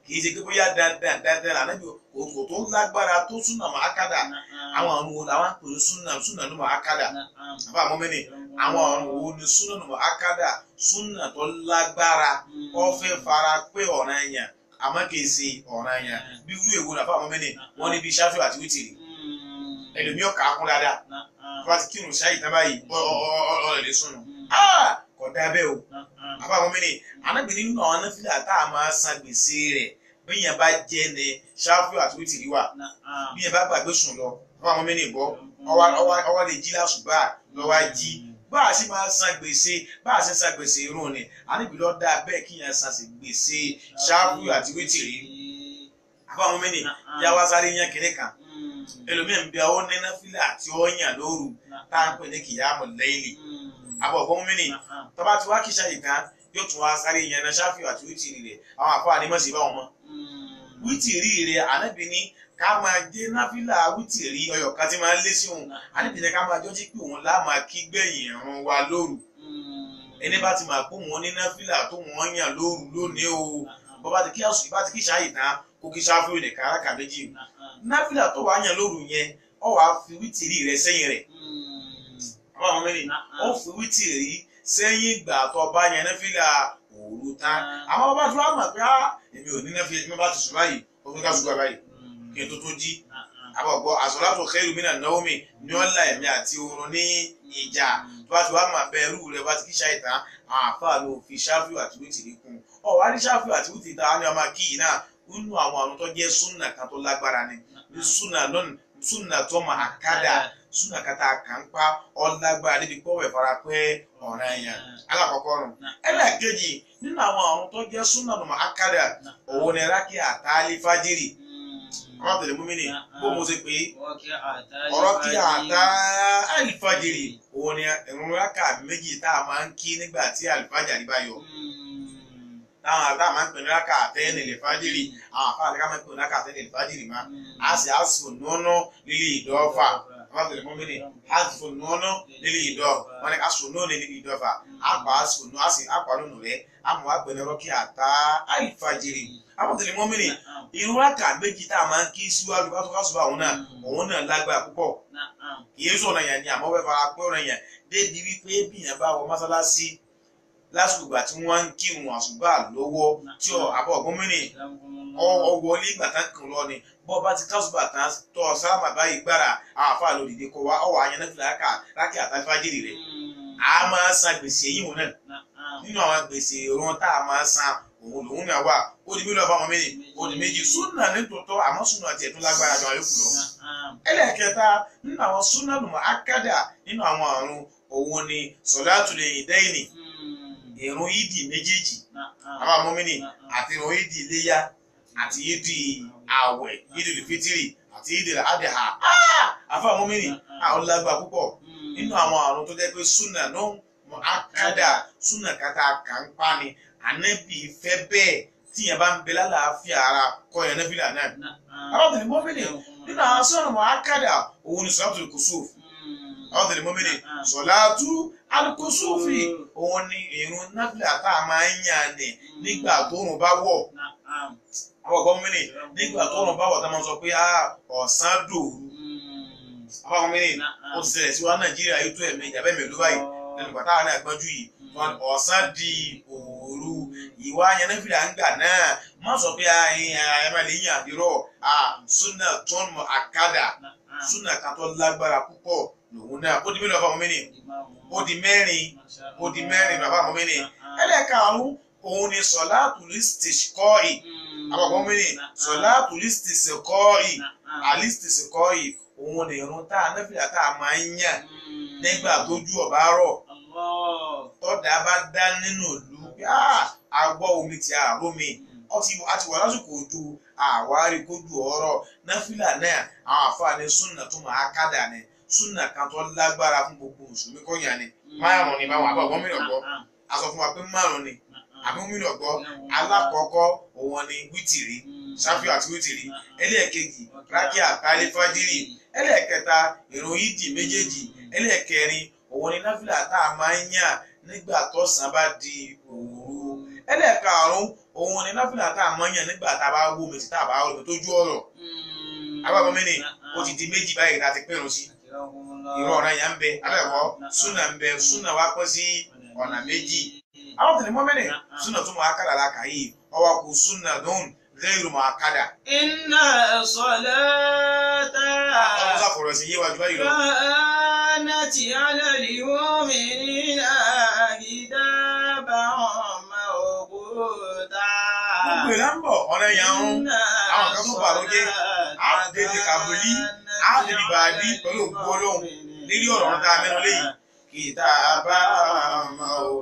kì í ṣe pé bóyá dandan dandan ànábì kò tó lágbára tó súnà mọ́ akádà àwọn ọ̀run wo làwọn pèrè súnà súnà ní mọ́ akádà àbá àmọ́mẹ́ni àwọn ọ̀run wo ni súnà ní mọ́ akádà súnà tó lágbára ó fẹ́ fara pé ọ̀ràn yẹn àmọ́ kì í ṣe ọ̀ràn yẹn bí irú èwo làbá àmọ́mẹ́ni wọ́n ní bí ṣáfì àti wítìrì ẹlòmíọ̀ kà á kún dáadáa wọ́n ti kírun ṣáyì tán báyìí ọ̀rẹ́ lè súnà kò dá bẹ́ẹ̀ o àbá àmọ́mẹ́ni anábìrin nínú àwọn anáfíà tá a máa san gbèsè rẹ̀ bí yẹn bá jẹ́ ni ṣáfì àti wítìrì wà bí yẹn bá gbàgbé sùn lọ àbá àmọ́mẹ́ni gbọ́ ọwọ́ lè jí lásùbà lọ́wọ́ jí bá a sì máa san gbèsè bá a sì san gbèsè irun ni àníbi lọ dá bẹ́ẹ̀ kí yẹn san gbèsè ṣáfù àti wítìrì àbáwọn mẹ́ni yá wá sáré yẹn kéré kan ẹlòmíín ń bẹ ọ nínú fílẹ̀ àti ọ̀yàn lóru tá à ń pè ní kìyàmù lẹ́yìnlì àbọ̀ ọ̀gbọ́n mẹ́ni tọ́ba tí wá kíṣà yìí kan yóò tún wá sáré yẹn náà ṣáfù àti wítìrì rẹ̀ àwọn àfọ ànímọ̀sí bá wọn mọ́ wítìrì rẹ̀ ànábì ní ká máa jẹ náfìlà wítìrí ọyọ kan tí máa ń lé sí òun àníbìyẹn ká máa jọ́jí pé òun láà máa kí gbẹ̀yìn ẹ̀rùn wa lóru ẹni bá ti máa pé òun ní náfìlà tó wọ́n yàn lóru lónìí o bó bá ti kí àsùn bá ti kí ṣáàyè tán kó kí ṣáfù ní káràkà méjì náfìlà tó wàá yàn lóru yẹn ọ wàá fi wítìrí rẹ sẹ́yìn rẹ̀ àwọn àwọn mẹ́rin ó fi wítìrí sẹ́yìn ìgbà tó bá yẹn náfìlà òru tán àwọn bá tó wà mọ̀ pé èmi ò ní náfìlà èmi bá ti sùn báyìí ó fi ká sùn gbà báyìí kí n tó tó jí àbọ̀gbọ́ àsọ̀látò khairu mina naomi ní wọ́n la ẹ̀mí àti oorun ní ìjà tó bá ti wá máa bẹ ẹrú rẹ bá ti kí ṣáìtàn àwọn àfáà ló fi ṣáfù àti wítìrí kún ọ wá ní ṣáfù àti wítìrí tá a ní ọmọ kí yìí náà nínú àwọn àrùn tó jẹ́ súnà kan tó lágbára ni ní súnà lónìí súnà tó máa kádà súnà kata kàńpá ọlágbára níbi pọ́wọ́ ìfara pé ọ̀ràn èèyàn alákọ̀ọ́kọ́ rùn ẹlẹ́ẹ̀kejì nínú àwọn àrùn tó jẹ́ súnà tó máa kádà òun ni rákì àtàlí fájírì àwọn tẹ̀lé múmi ni bó mo ṣe pé ọ̀rọ̀ kí àtà àlìfàjìrì òun ni ẹ̀rùn rákà méjì tá a máa ń kí nígbà tí àlìfàjìrì bá yọ. táwọn àtà máa ń pè ní rákà àtẹ́yìn lè fàjìrì àwọn àfáà àti ká máa ń pè ní rákà àtẹ́yìn lè fàjìrì má. a sì á sùn nùnú lílé ìdọ́fà àwọn tẹ̀lé múmi ni a sì fún nùnú lílé ìdọ́ wọn ni ká sùn nùnú lílé ìdọ́fà a pa á sùn nù a sì á pa lónù rẹ̀ a mọ̀ wá pè ní rọ́kì àtà àlìfàjìrì àwọn tẹ̀lé múmi ni irun rákà méjì tá a máa ń kí síwájú bá tó ká sùn àwọn náà òun náà lágbára púpọ̀ kìí sọ̀rọ̀ yẹn ni àmọ́ fẹ́ fara pé ọ̀rọ̀ yẹn débi wípé bí yẹn bá wọ mọ́sálásí lásìkò ìgbà tí wọ́n ń kírun àṣùbà lọ́wọ́ tí àbọ̀ ọ̀gbọ́n mìíràn ọwọ́ ní ìgbà tán kàn lọ ni bọ́ bá ti kásùbà tán tọ́ sálámà báyìí gbára àwọn àfa lòdìdí kọ wá ọwọ́ àyẹn náà fi làákà lákì àtàfájìrì rẹ̀ a máa san gbèsè yìí wọn náà nínú àwọn gbèsè ìrún tá a máa san òun lòun náà wà ó di mílíọ̀nù fáwọn méjì ó di méjì súnà nítòótọ́ àmọ́ súnà tiẹ̀ tó lágbára jọ àyókù lọ. ẹlẹ́ẹ̀kẹta nínú àwọn súnà lùmọ̀ akádà nínú àwọn àrùn òun ni sọ̀dátùl ìdẹ́yìnì ìrun ìdì méjèèjì àwọn àmọ́mìnì àti ìrun ìdì iléyà àti ìdì àwẹ̀ ìdì fitiri àti ìdì àdìhà àfọ àmọ́mìnì àwọn lágbà púpọ̀ nínú àwọn àrùn tó jẹ́ pé súnà náà mọ̀ akádà súnà kàtà kàńpá ni ànábì fẹ́ bẹ́ẹ̀ tí yẹn bá ń bẹ lálàáfíà ara kọ́ yẹn nẹ́fìlà náà. àwọn tẹ̀lé mọ́mìnì nínú àwọn sọ̀rọ̀ mọ́ akádà òun ni sọ̀rọ̀ tó kùsùf. àwọn tẹ̀lé mọ́mìnì sọ̀látú alukùsùfì òun ni ìrun nẹ́fìlà tá a máa ń yàn ní nígbà tóòrùn bá wọ̀. àwọn ọ̀gbọ́n mọ́mìnì nígbà tóòrùn bá wọ̀ tá a máa sọ pé ọ̀sán dòru. àwọn mọ́mìnì ó ti ṣẹlẹ̀ sí wa Nàìjíríà yóò tó ẹ̀mí ìjàbẹ́ mi ló báyìí lẹ́nu pàtàkì àwọn àgbọ̀njú yìí ọ̀sán di òru ìwà yẹnẹfìlà ń gbà náà má sọ pé ẹ̀ẹ́mẹ́lẹ́ yín àdírọ̀ súnà tó ń mọ àkàdà súnà kan tó lágbára púpọ̀ lòun náà ó di mélòó bàbá mọ́mí ni ó di mẹ́rin ó di mẹ́rin bàbá mọ́mí ni ẹlẹ́karùn-ún òun ni sọ̀láàtù lísítìsì kọ́ọ̀ì àbàbọ̀ mọ́mí ni sọ̀láàtù lísítìsì kọ́ọ̀ì àlísítìsì kọ́ọ̀ì òun ni irun tá a nẹ́fìlà tá a máa ń yàn nígbà tójú ọ̀bá rọ̀ tọ́dà bá dá nínú ìlú àgbọ̀ omi ti àárọ̀ mi àti wà lásìkò ojú àwárí kójú ọ̀rọ̀ náfìlà náà àwọn àfààní súnà tó máa kádà ni súnà kan tó lágbára fún gbogbo mùsùlùmí kọ́nyà ni márùn ni báwọn àbọ̀ mìíràn gbọ́ a sọ fún wa pé márùn ni àbí mìíràn gbọ́ alákọ̀ọ́kọ́ òun ni wítìrí ṣáfíù àti wítìrí ẹlẹ́ẹ̀kejì rákì àtàlẹ́ fájírì ẹlẹ́ẹ̀kẹta ìrun ìdì méjèèjì ẹlẹ́ẹ̀kẹrin òun ni náfìlà tá a máa ń yàn nígbà tọ́sán bá di òru ẹlẹ́ẹ̀karùn-ún òun ni náfìlà tá a mọ̀ yàn nígbà tá a bá wó mi tí tá a bá wó mi tó jú ọ̀rọ̀ àbábọ̀ mi ni ó ti di méjì báyìí láti pẹ̀rù sí ìrọ̀ ọ̀ràn yẹn ń bẹ abẹ́ẹ̀kọ́ súnà ń bẹ súnà wá pẹ́ sí ọ̀nà méjì àwọn tẹ̀lé mọ́mẹ́nì súnà tó máa kàdà láka yìí ọwọ́ kù súnà dùn gẹ́rù máa kàdà.
Inna salata
ọmọ sàfọ̀rọ̀ sí yíwájú báyìí lọ.
kanat ala al-mu'minina kitaban mawquta.
gbogbo ìlà ń bọ̀ ọ̀rẹ́ yẹn ń àwọn kan tó bàrọ̀ jẹ́ á dédé kàbólí á dédé bàbí pẹ̀lú òkú ọlọ́run nílé ọ̀rọ̀ ọ̀rọ̀ tá a mẹ́nu léyìí kìtà bá máa o.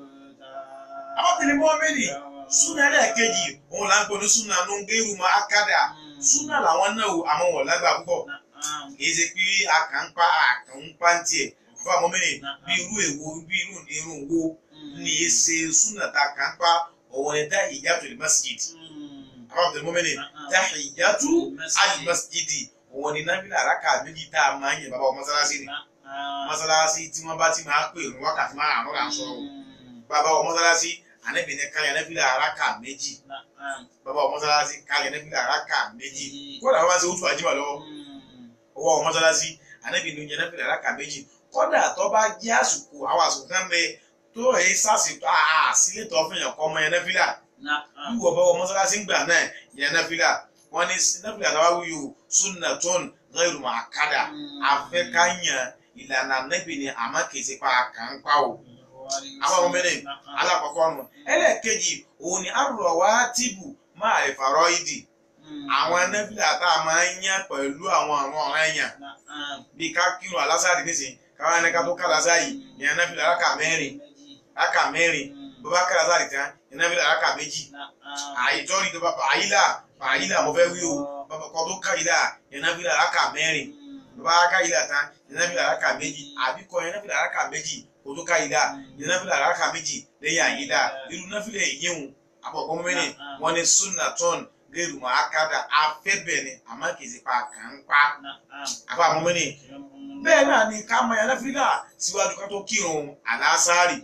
àwọn tẹ̀lé mọ́mẹ́nì súnà ẹlẹ́ẹ̀kejì òun là ń pè ní súnà ló ń gẹ́rù máa kádà súnà làwọn náà wò àmọ́ wọ̀ lágbà púpọ̀ kì í ṣe pé àkànpá àkànpá ń tiẹ̀ fún àwọn mọ́mẹ́nì bí irú èwo bí irú irun wo ní í ṣe súnà tá àkànpá òun ẹ̀dá ìyàtọ̀ ní masjid àwọn tẹ̀lé mọ́mẹ́nì dá ìyàtọ̀ àlì masjid òun ni nábìlà àràkà méjì tá a máa ń yẹ bàbá ọmọ mọ́sálásí ni mọ́sálásí tí wọ́n bá ti máa pè ní wákàtí máa àrùn là ń sọ̀rọ̀ bàbá ọmọ mọ́sálásí ànábìnrin káyọ̀ nábìlà àràkà méjì bàbá ọmọ mọ́sálásí káyọ̀ nábìlà àràkà méjì kódà wọ́n bá ti wútu àjímọ̀ lọ́wọ́ ọwọ́ ọmọ mọ́sálásí ànábìnrin yẹn nábìlà àràkà méjì kódà tó bá jẹ́ àsìkò àwọn àsìkò kan bẹ tó ẹ̀ sásìkò àsìlẹ̀ tó fún yàn kọ́ ọmọ yẹn nábìlà wíwọ̀ bá ọmọ mọ́sálásí gbà náà yẹn nábìlà wọ́n ní nábìlà tó wá wíyò sunnatun ghayru mu'akkada afẹ́káyàn ìlànà nẹ́bì ni àmọ́ kì í ṣe pa àkànpá o àwọn ọmọ mẹ́rin alákọ̀ọ́kọ́ nù ẹlẹ́ẹ̀kejì òun ni arọ̀wá tìbù máa ìfàrọ̀ ìdì àwọn nẹ́bìlà tá a máa ń yàn pẹ̀lú àwọn àwọn ọ̀rẹ́ yàn bí ká kírun alásàrì nísìn káwọn ẹni ká tó ká lásàrì ìyẹn nẹ́bìlà rákà mẹ́rin rákà mẹ́rin bó bá ká lásàrì tán ìyẹn nẹ́bìlà rákà méjì àyítọ́rí tó bá àyílà àyílà mo fẹ́ wí o bàbá kan tó ká ìlà ìyẹn nẹ́bìlà rákà mẹ́rin bó bá ká ìlà tán ìyẹn nẹ́bìlà rákà méjì àbíkọ ìyẹn nẹ́bìlà rákà méjì kò tó ká ìlà ìyẹn nẹ́bìlà rákà méjì lẹ́yìn àyílà irú nẹ́bìlà yíyún àpapọ̀ mẹ́rin wọn ni sunnaton gẹ́rù mọ́ akádà afẹ́bẹ̀ ni àmọ́ kì í ṣe pa kàn ń pa àpapọ̀ mẹ́rin bẹ́ẹ̀ náà ni ká mọ ìyẹn nẹ́bìlà síwájú ká tó kírun àlásárì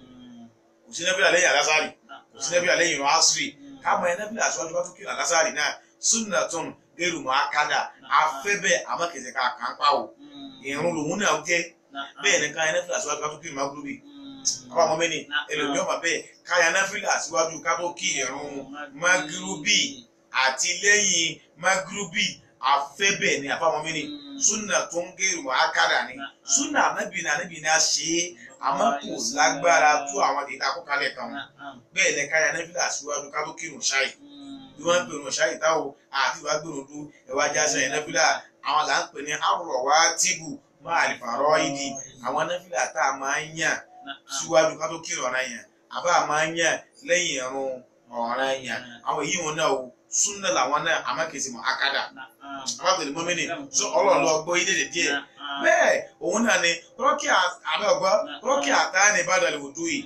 kò sí nẹ́bìlà lẹ́yìn àlásárì kò sí nẹ́bìlà lẹ́yìn ìrun àṣírí ká mọ ìyẹn nẹ́bìlà síwájú ká tó kírun àlásárì náà sunnaton gẹ́rù mọ́ akádà afẹ́bẹ̀ àmọ́ kì í ṣe ká kàn ń pa o ìrun lòun náà jẹ́ bẹ́ẹ̀ ni káyọ̀ nẹ́fìlà síwájú ká tó kí ìrun magrubi àwọn ọmọ mẹ́ni ẹlòmíọ́ ọmọ bẹ́ẹ̀ káyọ̀ nẹ́fìlà síwájú ká tó kí ìrun magrubi àti lẹ́yìn magrubi afẹ́bẹ̀ ni àfọwọ́n mẹ́ni súnà tó ń gé ìrun akádà ni súnà anábì ní anábì ní a ṣe é àmọ́ kò lágbára tó àwọn ìta kó kalẹ̀ kan bẹ́ẹ̀ ni káyọ̀ nẹ́fìlà síwájú ká tó kí ìrun ṣáì bí wọ́n ń pè ìrun ṣáì táwọn àti ìwà gbèrò dú ẹ̀wá jásẹ̀ yẹn nẹ́fìlà àwọn là ń pè ní àrùrọ̀ wá tìbù máa lè fàárọ̀ ìdí àwọn nẹ́fìlà tá a máa ń yàn síwájú ká tó kírun ọ̀ràn yàn àbá a máa ń yàn lẹ́yìn ẹ̀rùn ọ̀ràn yàn àwọn èyí wọn náà o súnà làwọn náà àmọ́ kìí ṣe mọ́ akádà àwọn àtẹ̀lé mọ́mí ni sọ ọlọ́run lọ gbọ́ ilé lè díẹ̀ bẹ́ẹ̀ òun náà ni rọ́kì àbẹ́ ọ̀gbọ́ rọ́kì àtàní ìbàdàn òdú yìí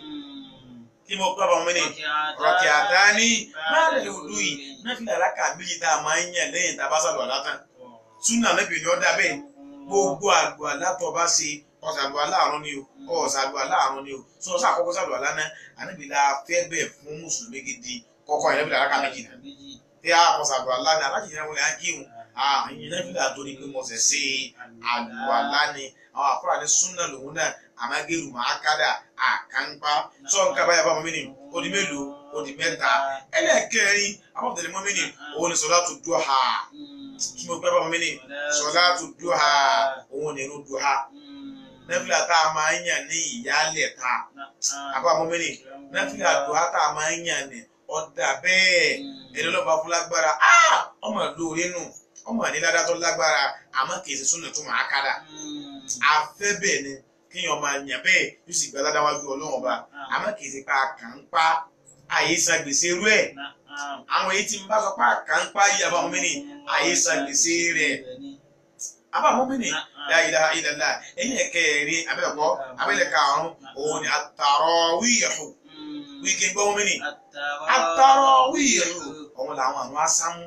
kí mo gbọ́ àwọn mẹ́rin rọ́kì àtàní ìbàdàn òdú yìí nẹ́fìlà alákà méjì tá a máa ń yàn lẹ́yìn tá a bá sàlọ̀ àlátàn súnà níbi ni ó dá bẹ́ẹ̀ gbogbo àgbò alátọ̀ bá ṣe ọ̀sàlù aláàrún ni o ọ̀sàlù aláàrún ni o sọ ọ̀sà àkọ́kọ́ sàlù aláná àníbi la fẹ́ bẹ̀ fún mùsùlùmí gidi kọ́kọ́ yẹn níbi làrákà méjì náà tí a ọ̀sàlù aláná alájì yẹn wọlé ágíhùn àyìn náà fi là torí pé mo ṣẹ̀ ṣe àlù alá ni àwọn àfúrà ní súnà lòun náà àmàgẹ́rù máa kádà àkànpá sọ nǹkan báyà bá mọ́mí ni ó di mélòó ó di mẹ́ta ẹlẹ́ẹ̀kẹrin àwọn ọ̀tẹ̀lẹ̀ mọ́mí ni òun ni sọlá tó dúró ha kí mo gbẹ́ bá mọ́mí ni sọlá tó dúró ha òun ni irun dúró ha nẹ́fìlà tá a máa ń yàn ní ìyálẹ̀ ta àbá mọ́mí ni nẹ́fìlà dúró ha tá a máa ń yàn ní ọ̀dà bẹ́ẹ̀ ẹni lọ́ba fún lágbára ọmọ lóore nù ọmọ níládá tó lágbára àmọ́ kì í ṣe súnà tó máa kádà afẹ́ bẹ́ẹ̀ ni kéèyàn máa yàn bẹ́ẹ̀ yóò sì gbá ládá wájú ọlọ́run ọba àmọ́ kì í ṣe pa kàn ń pa àyè san gbèsè rú ẹ̀ àwọn èyí tí ń bá sọ pé kàn ń pa yìí àbá wọn mẹ́rin àyè san gbèsè rẹ̀ àbá wọn mẹ́rin la ilaha illallah ẹ̀yìn ẹ̀kẹ́ rí abẹ́ẹ̀kọ́ abẹ́lẹ̀ karùn-ún òun ni at-tarawih wíkẹ́ gbọ́ wọn mẹ́rin at-tarawih ọ̀hún làwọn àwọn asámú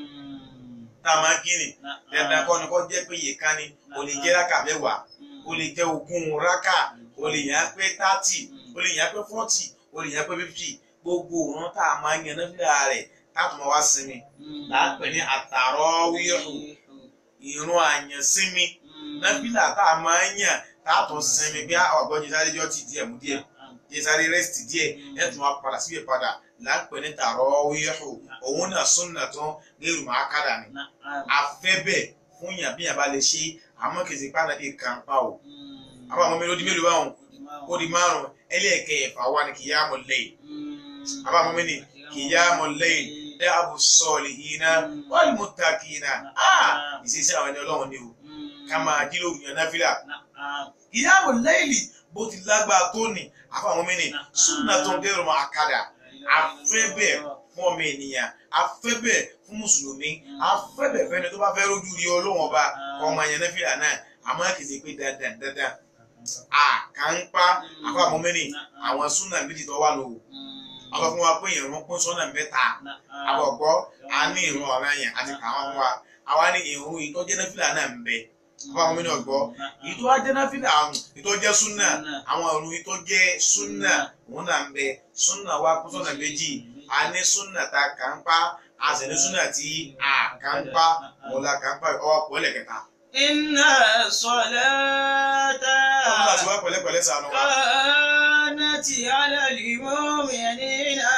tá a máa kíni dandan kọ́ ni kọ́ jẹ́ pé iye kan ni o lè jẹ́ rákà mẹ́wàá o lè jẹ́ ogún rákà o lè yàn pé thirty o lè yàn pé forty o lè yàn pé fifty gbogbo òun tá a máa ń yan náfìlà rẹ̀ táàtùmọ wá sinmi láàpẹ ní àtàrọwíhù ìrun àyànsinmi náfìlà tá a máa ń yàn táàtùn sinmi bí ọgbọ́n jísáré jọ ti díẹ̀ mú díẹ̀ jísáré rẹ́sìtì díẹ̀ ẹ̀tún wa padà síbẹ̀ padà láàpẹ ní tàrọwíhù òun náà súnà tán lérò máa kádà ni afẹ́bẹ̀ fún yàn bí yàn bá lè ṣe àmọ́ kìsì pàdé kan pa o àwọn ọmọ mi ló di mélòó báwọn ó di márùn ẹlẹ́ẹ̀kẹyẹ̀fà wà ní kìyàmù lẹ́yìn àwọn ọmọ mi ní kìyàmù lẹ́yìn dáàbò sọ̀lì iná wal muttaqina ìṣesí àwọn ẹni ọlọ́run ni o ká máa jí lóru yan náfìlà kìyàmù lẹ́yìn bó ti lágbára tó ní àwọn ọmọ mi ní súnà tó ń dẹrù máa kádà afẹ́bẹ̀ fún ọmọ ènìyàn afẹ́bẹ̀ fún mùsùlùmí afẹ́bẹ̀ fẹ́ni tó bá fẹ́ rójú rí ọlọ́run ọba ọmọ yẹn náfìlà náà àmọ́ kì í ṣe pé dandan dandan àkànpá àfọ àmọ́mẹ́nì àwọn súnà méjì tó wà lówó àwọn fún wa pé ìrún pín sọ́nà mẹ́ta àwọn ọ̀gbọ́ a ní ìrún ọ̀ràn yẹn àti kàwọn fún wa àwa ní ìrún ìtọ́jẹ́ náfìlà náà ń bẹ àwọn àmọ́mẹ́nì ọ̀gbọ́ ìtọ́ ajẹ́ náfìlà ìtọ́jẹ́ súnà àwọn ìrún ìtọ́jẹ́ súnà òun náà ń bẹ súnà wa pín sọ́nà méjì a ní súnà ta kànpá a sì ní súnà tí a kànpá òun la kànpá ọwọ́ pọ̀ lẹ́kẹ̀ta.
Inna salata
ọlọ́run láti wá pẹ̀lẹ́pẹ̀lẹ́ sànù wa.
kanati ala al-mu'minina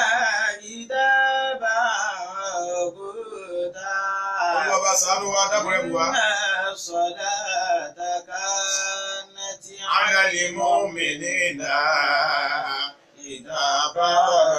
kitaban mawquta.
olùwàbà sànù wa dábòrẹ́ bù wa.
Inna salata kanati
على المؤمنين كتابا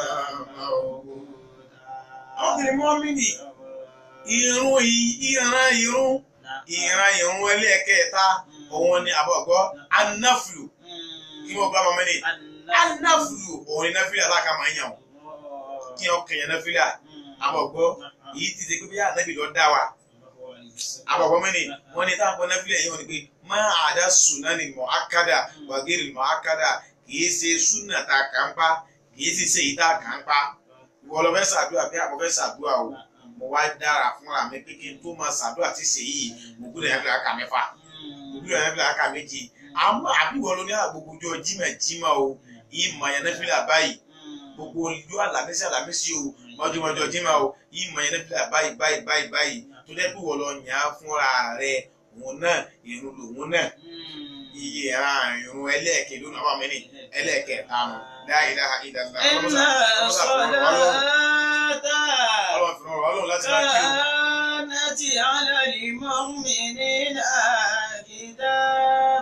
موقوتا àwọn mọ́mìnì irun yìí ìran irun ìran irun ẹlẹ́ẹ̀kẹta òun ni àbọ̀gbọ́ anáflù kí wọ́n gbá mọ́mìnì anáflù òun ni náfìlà aláka máa ń yàn wọ́n kí wọ́n kẹ̀yàn náfìlà àbọ̀gbọ́ èyí ti ṣe pé bí ànábì lọ dá wa àbọ̀gbọ́ mẹ́ni wọ́n ní táwọn náfìlà yìí wọ́n ni pé máa àdá sùnà ni mọ̀ ákádà wàgẹ́rì mọ̀ ákádà kìí ṣe súnà tá a kàn pa kìí sì ṣe ìta kàn pa ìwọ lọ fẹ́ ṣàdúrà bí àbọ̀ fẹ́ ṣàdúrà o mo wá dára fúnra mi pé kí n tó máa ṣàdúrà tí ṣe yìí mo gbọ́dọ̀ yẹn fi àkà mẹ́fà mo gbọ́dọ̀ yẹn fi àkà méjì àmọ́ àbíwọ ló ní àgbogbo ọjọ́ jímọ̀ jímọ̀ o ìmọ̀ yẹn náfìlà báyìí gbogbo ìlú àlàmísì àlàmísì o mọ́jọ́mọ́jọ́ jímọ̀ o ìmọ̀ yẹn náfìlà báyìí báyìí báyìí báyìí tó jẹ́ pé wọ́n lọ yàn án fúnra rẹ̀ òun náà ìrun lòun náà iye ẹ̀ràn ìrun ẹlẹ́ẹ̀kẹ́ lónìí àwọn mẹ́rin ẹlẹ́ẹ̀kẹta nù la ilaha illallah
Inna salata
ọlọ́run fi rọrùn ọlọ́run láti máa kí o.
kanati ala al-mu'minina kitaban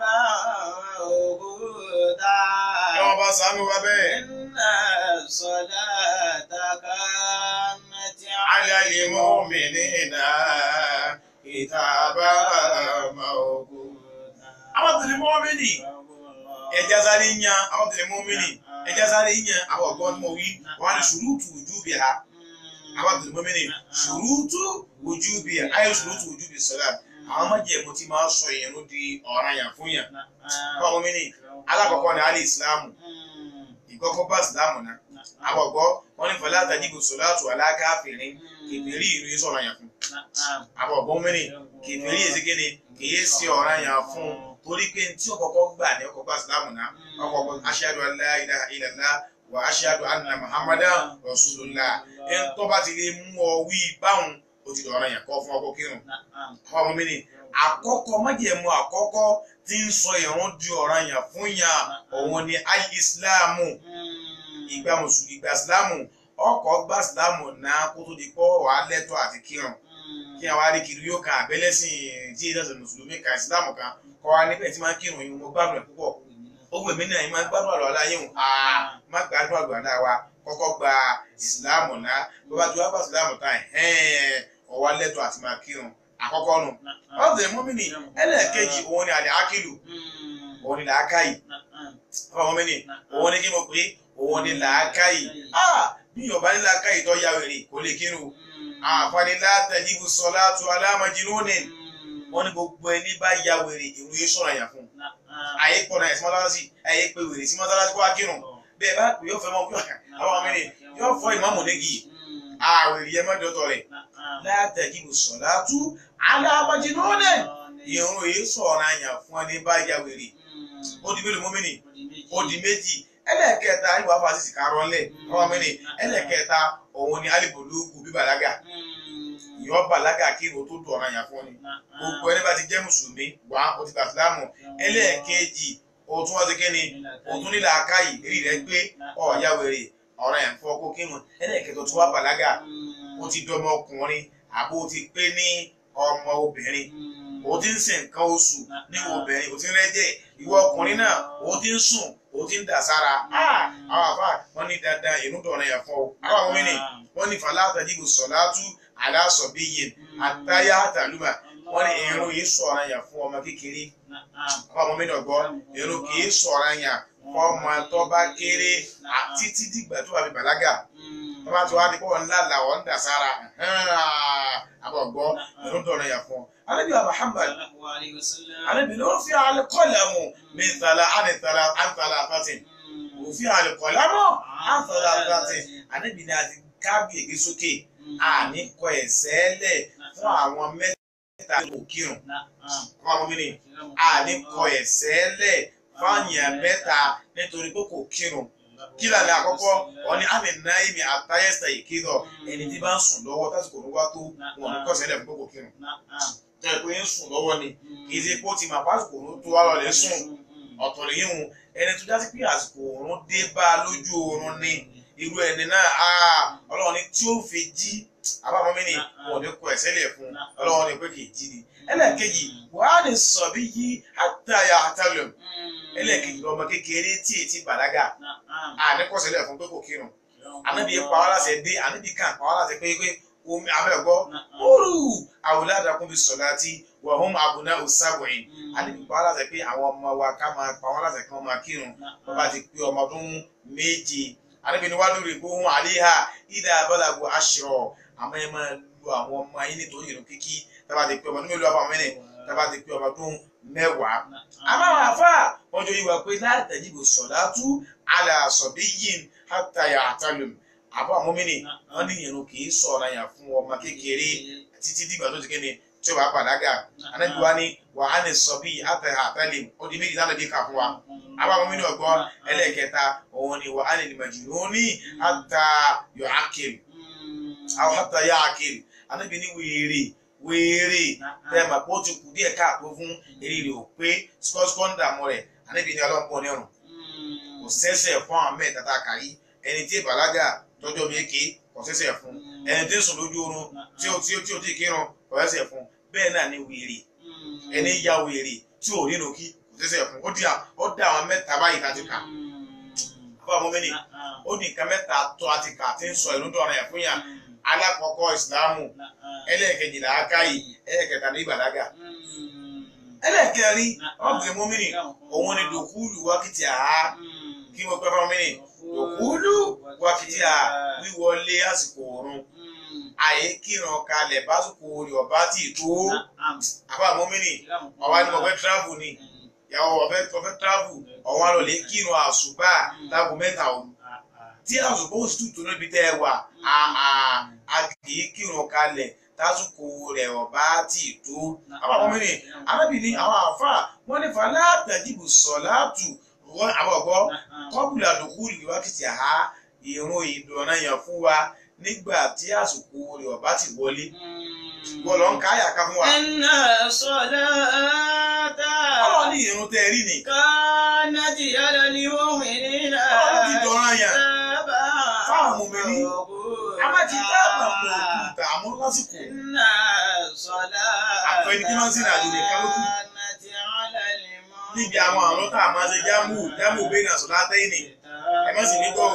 mawquta.
ẹwọ́n bá sànú wa bẹ́ẹ̀.
Inna salata kanati
ala al-mu'minina kitaban mawquta. àwọn tẹ̀lé mọ́mìnì ẹja sáré yan àwọn tẹ̀lé mọ́mìnì ẹja sáré yan àwọn ọ̀gbọ́n tí mo wí wọn ni ṣùrùtù wujubiha àwọn tẹ̀lé mọ́mìnì ṣùrùtù wujubiha ayé ṣùrùtù wujubi salat àwọn májẹ̀mú tí máa sọ ìyẹn di ọ̀ranyàn fún yàn. àwọn mọ́mìnì alákọ̀ọ́kọ́ ni alẹ́ ìsìlámù ìkọ́kọ́ bá ìsìlámù náà àwọn ọ̀gbọ́ wọn ní fọlá àtàjìbò sọ̀láàtù alákàáfìrín kèfèrí ìlú sọ̀rọ̀ yàn fún àwọn ọ̀gbọ́n mẹ́rin kèfèrí èsìkéne kìí sí ọ̀ràn yàn fún torí pé tí ọkọ̀ọ̀kọ́ gbà ní ọkọ̀ bá ìsìlámù náà ọkọ̀ọ̀kọ̀ aṣáájú la ilaha illallah wà aṣáájú anna muhammadan rasulullah ẹn tó bá ti lè mú ọ wí báwọn ó ti dọ̀ràn yàn kọ́ fún ọkọ̀ kírun àwọn ọmọ mẹ́rin àkọ́kọ́ májẹ̀mú àkọ́kọ́ tí ń sọ ìrun di ọ̀ràn yàn fún yàn òun ni al-islamu ìgbà mùsùlùmí ìgbà sílámù ọkọ̀ gba sílámù náà kó tó di pọ́ wà á lẹ́tọ̀ àti kírun kí àwọn aríkiri yóò kan àbẹ́lẹ́sìn tí ìdájọ́ mùsùlùmí kan sílámù kan kọ́ wa níbẹ̀ tí máa ń kírun yìí mo gbádùn ẹ̀ púpọ̀ ó gbè mí náà yìí máa ń gbádùn àlọ́ aláyé hùn àá má gbádùn àgbà náà wa kọ́kọ́ gba ìsìlámù náà bó bá ti wá gba ìsìlámù tán ẹ̀hẹ́n ó wá lẹ́tọ̀ àti máa kírun àkọ́kọ́ nù ọ̀sẹ̀ mọ́mìnì ẹlẹ́ẹ̀kejì òun ni àlẹ́ ákìlù òun ni làákàyè ọmọmìnì òun ni kí mo pè é òun ni làákàyè bí yorùbá ní làákàyè tó ya wèrè kò lè kírun àǹfààní látàdíbù sọlá tó aláàmọ̀jì lónìí wọn ní gbogbo ẹni bá ya wèrè ìrù yìí sọ̀rọ̀ àyàn fún àyè pọ̀ náà ẹ̀sìn mọ́tálásì àyè pé wèrè sí mọ́tálásì kó wá kírun bẹ́ẹ̀ bá pè yóò fẹ́ mọ́ àwọn ọmọ mi yóò fọ ìmáàmù nígi àwèrè yẹn mọ́jọ tọ̀ rẹ̀ látàdíbù sọlá tó aláàmọ̀jì lónìí ìrù yìí sọ̀rọ̀ àyàn fún ẹni bá ya wèrè ó di mélòó mọ́mìnì ó di méjì ẹlẹ́ẹ̀kẹta ìwà fásitì karọ́lẹ̀ ọmọ mi ni ẹlẹ́ẹ̀kẹta òun ni alìbòlógù bíbàlágà ìyọ́ bàlágà kí irun tó dùn ọ̀ràn yà fún ni gbogbo ẹni bá ti jẹ́ mùsùlùmí wá ó ti gbà sílámù ẹlẹ́ẹ̀kejì òtún wọ́n ti kí ni òtún nílà akáyì èrí rẹ̀ gbé ọ̀ọ́yá wèrè ọ̀ràn yẹn fọ́ kó kírun ẹlẹ́ẹ̀kẹta tó wá bàlágà ó ti dọmọ ọkùnrin àbó ti pé ní ọmọ obìnrin o ti ń sin nǹkan oṣù níwò obìnrin o ti ń rẹ́jẹ̀ ìwọ ọkùnrin náà o ti ń sùn o ti ń dà sára àwọn àfa wọn ní dandan ìlú dọ̀rọ̀ yẹn fọ́ o àwọn àwọn mìíràn wọn ní fàlà àtàdìbò sọ̀látú aláṣọ̀bí yìí àtàyà àtàlùmà wọn ní irun yìí sọ̀rọ̀ yẹn fún ọmọ kékeré àwọn àwọn mìíràn gbọ́ irun kì í sọ̀rọ̀ yẹn fún ọmọ tó bá kéré títí dìgbà tó bá fi bàlágà tó bá ti wá di pé wọn ńlá làwọn ń dà sára àbọ̀ gbọ́ irun dọ̀rọ̀ yẹn fún ọ. Ànábì wa Muhammad Ànábì ló fi al-qalamu min thala àni thala àni thala àtàtìn òfin al-qalamu àni thala àtàtìn Ànábì ni a ti kábí ègbé sókè àní kọ ẹ̀sẹ̀ lẹ̀ fún àwọn mẹ́ta tó kírun fún àwọn mìíràn àní kọ ẹ̀sẹ̀ lẹ̀ fún àyàn mẹ́ta nítorí pé kò kírun kí lànà àkọ́kọ́ wọn ni àmì náà ìmì àtàyẹ̀sẹ̀ ìkédọ̀ ẹni tí bá ń sùn lọ́wọ́ tásìkò ló wá tó wọn ní kọ́ sẹ́lẹ̀ fún pé kò kírun jẹ́ pé ń sùn lọ́wọ́ ni kì í ṣe pé ó ti máa pásìkò òun tó wá lọlẹ̀ sùn ọ̀tọ̀ lè yíhun ẹni tó jásí pé àsìkò òun dé bá a lójú oorun ni irú ẹni náà ọlọ́run ni tí ó fi jí abáwọn mi ni wọn ò ní kọ ẹ̀sẹ̀ lẹ̀ fún ọlọ́run ni pé kì í jí ni ẹlẹ́ẹ̀kejì wàá ní sọ̀bí yí àtàyà àtàlẹ̀ ẹlẹ́ẹ̀kejì ọmọ kékeré tí ètí bàlágà àníkọ̀sẹ̀lẹ̀ fún pé kò kírun ànábì pa wá láṣẹ dé ànábì kan pa wá láṣẹ pé pé omi abẹ́gbọ́ oru àwòládàkùn bí sọ̀láti wà hum àbùnà òsàbòyìn ànábì pa wá láṣẹ pé àwọn ọmọ wa ká máa pa wá láṣẹ kí wọ́n máa kírun wọ́n bá ti pé ọmọ ọdún méje ànábì ni wàá lórí gbóhùn àléhà ìdá abọ́làgbò aṣọ àmọ́ ẹ máa lu àwọn ọmọ yín nítorí ìrun kíkí tábà ti pé ọmọ ọdún mélòó àbọ̀ mẹ́rin tábà ti pé ọmọ ọdún mẹ́wàá. àmọ́ àwọn àfà wọ́n jọ yíwa pé látàjìbò sọ̀dátú àlàsọ̀bí yìí hátàyà àtàlùm àbọ̀ àmọ́mìnì wọ́n ní ìrun kì í sọ̀rọ̀ yàn fún ọmọ kékeré títí dìgbà tó ti kéde tí ó bá bàlágà anábì wa ní wà á ní sọ bí àtàyà àtàlùm ó di méjì náà bí kà fún wa àbọ̀ àmọ́mìnì ọgbọ́n ẹlẹ́ẹ̀kẹta òun ni wà á ní màjúnúní àtàyọ̀ àkèrè àwọn àtàyà àkèrè anábì ní wèrè wéèrè bẹ́ẹ̀ mà kó ti kù díẹ̀ káàtó fún eré rẹ̀ ò pé skọ́skọ́ ń dààmú rẹ̀ anábì ní ọlọ́pọ̀ onírun kò sẹ́sẹ̀ fún àwọn mẹ́ta tá a kà yí ẹni tí ìbàlágà tọ́jú omi èké kò sẹ́sẹ̀ fún ẹni tí ń sùn lójú oorun tí ó tí ó tí ó tí kírun kò sẹ́sẹ̀ fún bẹ́ẹ̀ náà ni wèrè ẹni ya wèrè tí ò nínú kí kò sẹ́sẹ̀ fún ó di ó dá àwọn mẹ́ta báyìí láti kà fún àwọn mẹ́ni ó ní nǹkan mẹ́ta tó a ti kà tí ń sọ ìlú dọ̀rọ̀ yẹn fún yà alákọ̀ọ́kọ́ ìsìlámù ẹlẹ́ẹ̀kejì làákàyè ẹlẹ́ẹ̀kẹta ní ìbàlágà ẹlẹ́ẹ̀kẹrin ọ̀gbìn mọ́mìnì òun ni dòkúlù wákìtì àá kí mo pẹ́ fún mọ́mìnì dòkúlù wákìtì àá wíwọlé àsìkò oorun àyè kíran kalẹ̀ básìkò orí ọ̀bá tì tó àbá mọ́mìnì ọ̀wá ni mo fẹ́ tíráfù ni ìyàwó ọ̀fẹ́ ọ̀fẹ́ tíráfù ọ̀wá lọ lè kíran àṣùbà láago mẹ́ta òru tí àṣùbà ó sì tù tó níbi tẹ́ ẹ wà a kì í kírun kalẹ̀ tásùkò rẹ̀ ọ̀bá tì tó. àwọn àwọn mìíràn arábìnrin àwọn àáfàá wọn ní falẹ́ àtẹ̀jìbù sọ̀láàtù wọn àbọ̀gbọ́ kọ́bùlà lòkù ìwákìtì àhá ìrun ìdùnnà yàn fún wa nígbà tí àsìkò rẹ̀ ọ̀bá ti wọlé. wọ́n lọ ń ká àyàká fún wa.
Inna salata.
ọlọ́run ní ìrun tẹ́ ẹ rí ni.
Kanati ala al-mu'minina.
ọlọ́run ti dọ̀ràn yàn fáwọn mọ̀mìnì. a má ti dáàbà pọ̀ òkúta àmọ́ lásìkò.
Inna salata.
Àpẹẹrẹ kí wọ́n sì rìn àjò nìkan ló kù.
Kanati ala al-mu'minina.
níbi àwọn àrùn tá a máa ṣe jámù jámù bẹ́ẹ̀ náà sọ̀rọ̀ látẹ́yìn ni. ẹ má sì ní gbọ́ o.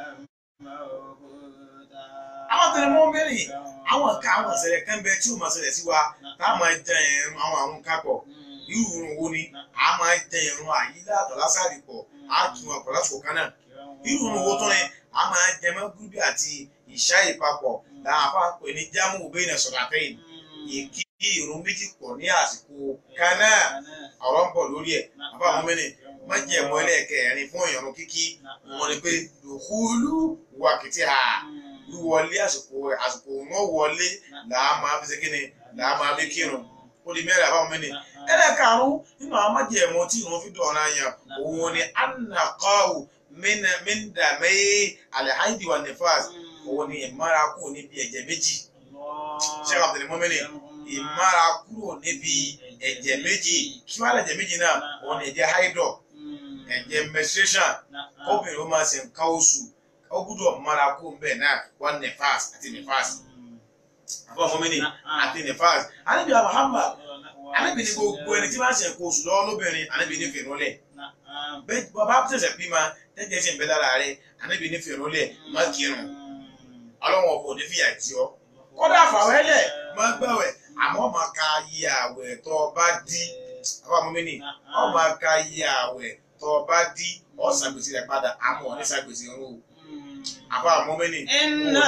àwọn tẹ̀lé mọ́ mẹ́rin àwọn ká àwọn ìṣẹ̀lẹ̀ kan bẹ tí ó máa ṣẹlẹ̀ sí wa tá a máa jẹ ẹ̀rùn àwọn àrùn kápọ̀ irú ìrùn wo ni a máa jẹ ẹ̀rùn àyílá àtọ̀ lásàrì pọ̀ á tún ọ̀pọ̀ lásìkò kan náà irú ìrùn wo tó ní a máa jẹ mọ́gúrúbì àti ìṣá ìpapọ̀ làwọn afá pè ní jámù bẹ́ẹ̀ náà sọ̀rọ̀ látẹ́yìn ìkí ìrùn méjì pọ̀ ní àsìkò kan náà ọ̀rọ̀ ń bọ̀ lórí ẹ̀ àbá àwọn mẹ́rin má jẹ́ ẹ̀mọ́ ẹlẹ́ẹ̀kẹrin fún ìrùn kíkí wọn ni pé dùkúlù wákìtì hà wíwọlé àsìkò àsìkò wọn wọlé làá máa fi ṣe kíni làá máa fi kírun ó di mẹ́rin àbáwọn mẹ́rin ẹlẹ́ẹ̀karùn-ún nínú àwọn májèmọ́ tí ìrun fi dọ̀ọ̀rọ̀ yàn òun ni anakawu míndàmẹ́ alhaidi wa nifas òun ni ìmára kúrò níbi ẹ̀jẹ̀ méjì sheikh abdul mumini ìmára kúrò níbi ẹ̀jẹ̀ méjì kí wàá lẹ̀jẹ̀ méjì náà òun ni ẹ̀jẹ̀ haidọ̀ ẹ̀jẹ̀ menstruation obìnrin ó máa ṣe nǹkan oṣù ó gbúdọ̀ mára kúrò bẹ́ẹ̀ náà wọ́n nifas àti nifas àbọ̀ mumini àti nifas anabi muhammad anabi ni gbogbo ẹni tí wọ́n ṣe nǹkan oṣù lọ́wọ́ lóbìnrin anabi ní fèrèlẹ̀ bẹ́ẹ̀ bàbá tẹ̀sẹ̀ bímọ tẹ́jẹ̀ sì ń bẹ lára rẹ̀ anabi ní fèrèlẹ̀ má kírun ọlọ́wọ́n ọ̀bọ̀ ní fìyà tí ọ kódà fàwẹ́lẹ̀ má gbẹ̀wẹ̀ àmọ́ má ka yí àwẹ̀ tó o bá dí àbá mumini ọ má ka yí àwẹ̀ tó o bá dí ọ ṣàgbèsè rẹ̀ padà àmọ́ ọ ní ṣàgbèsè rẹ̀ o àbá mumini
Inna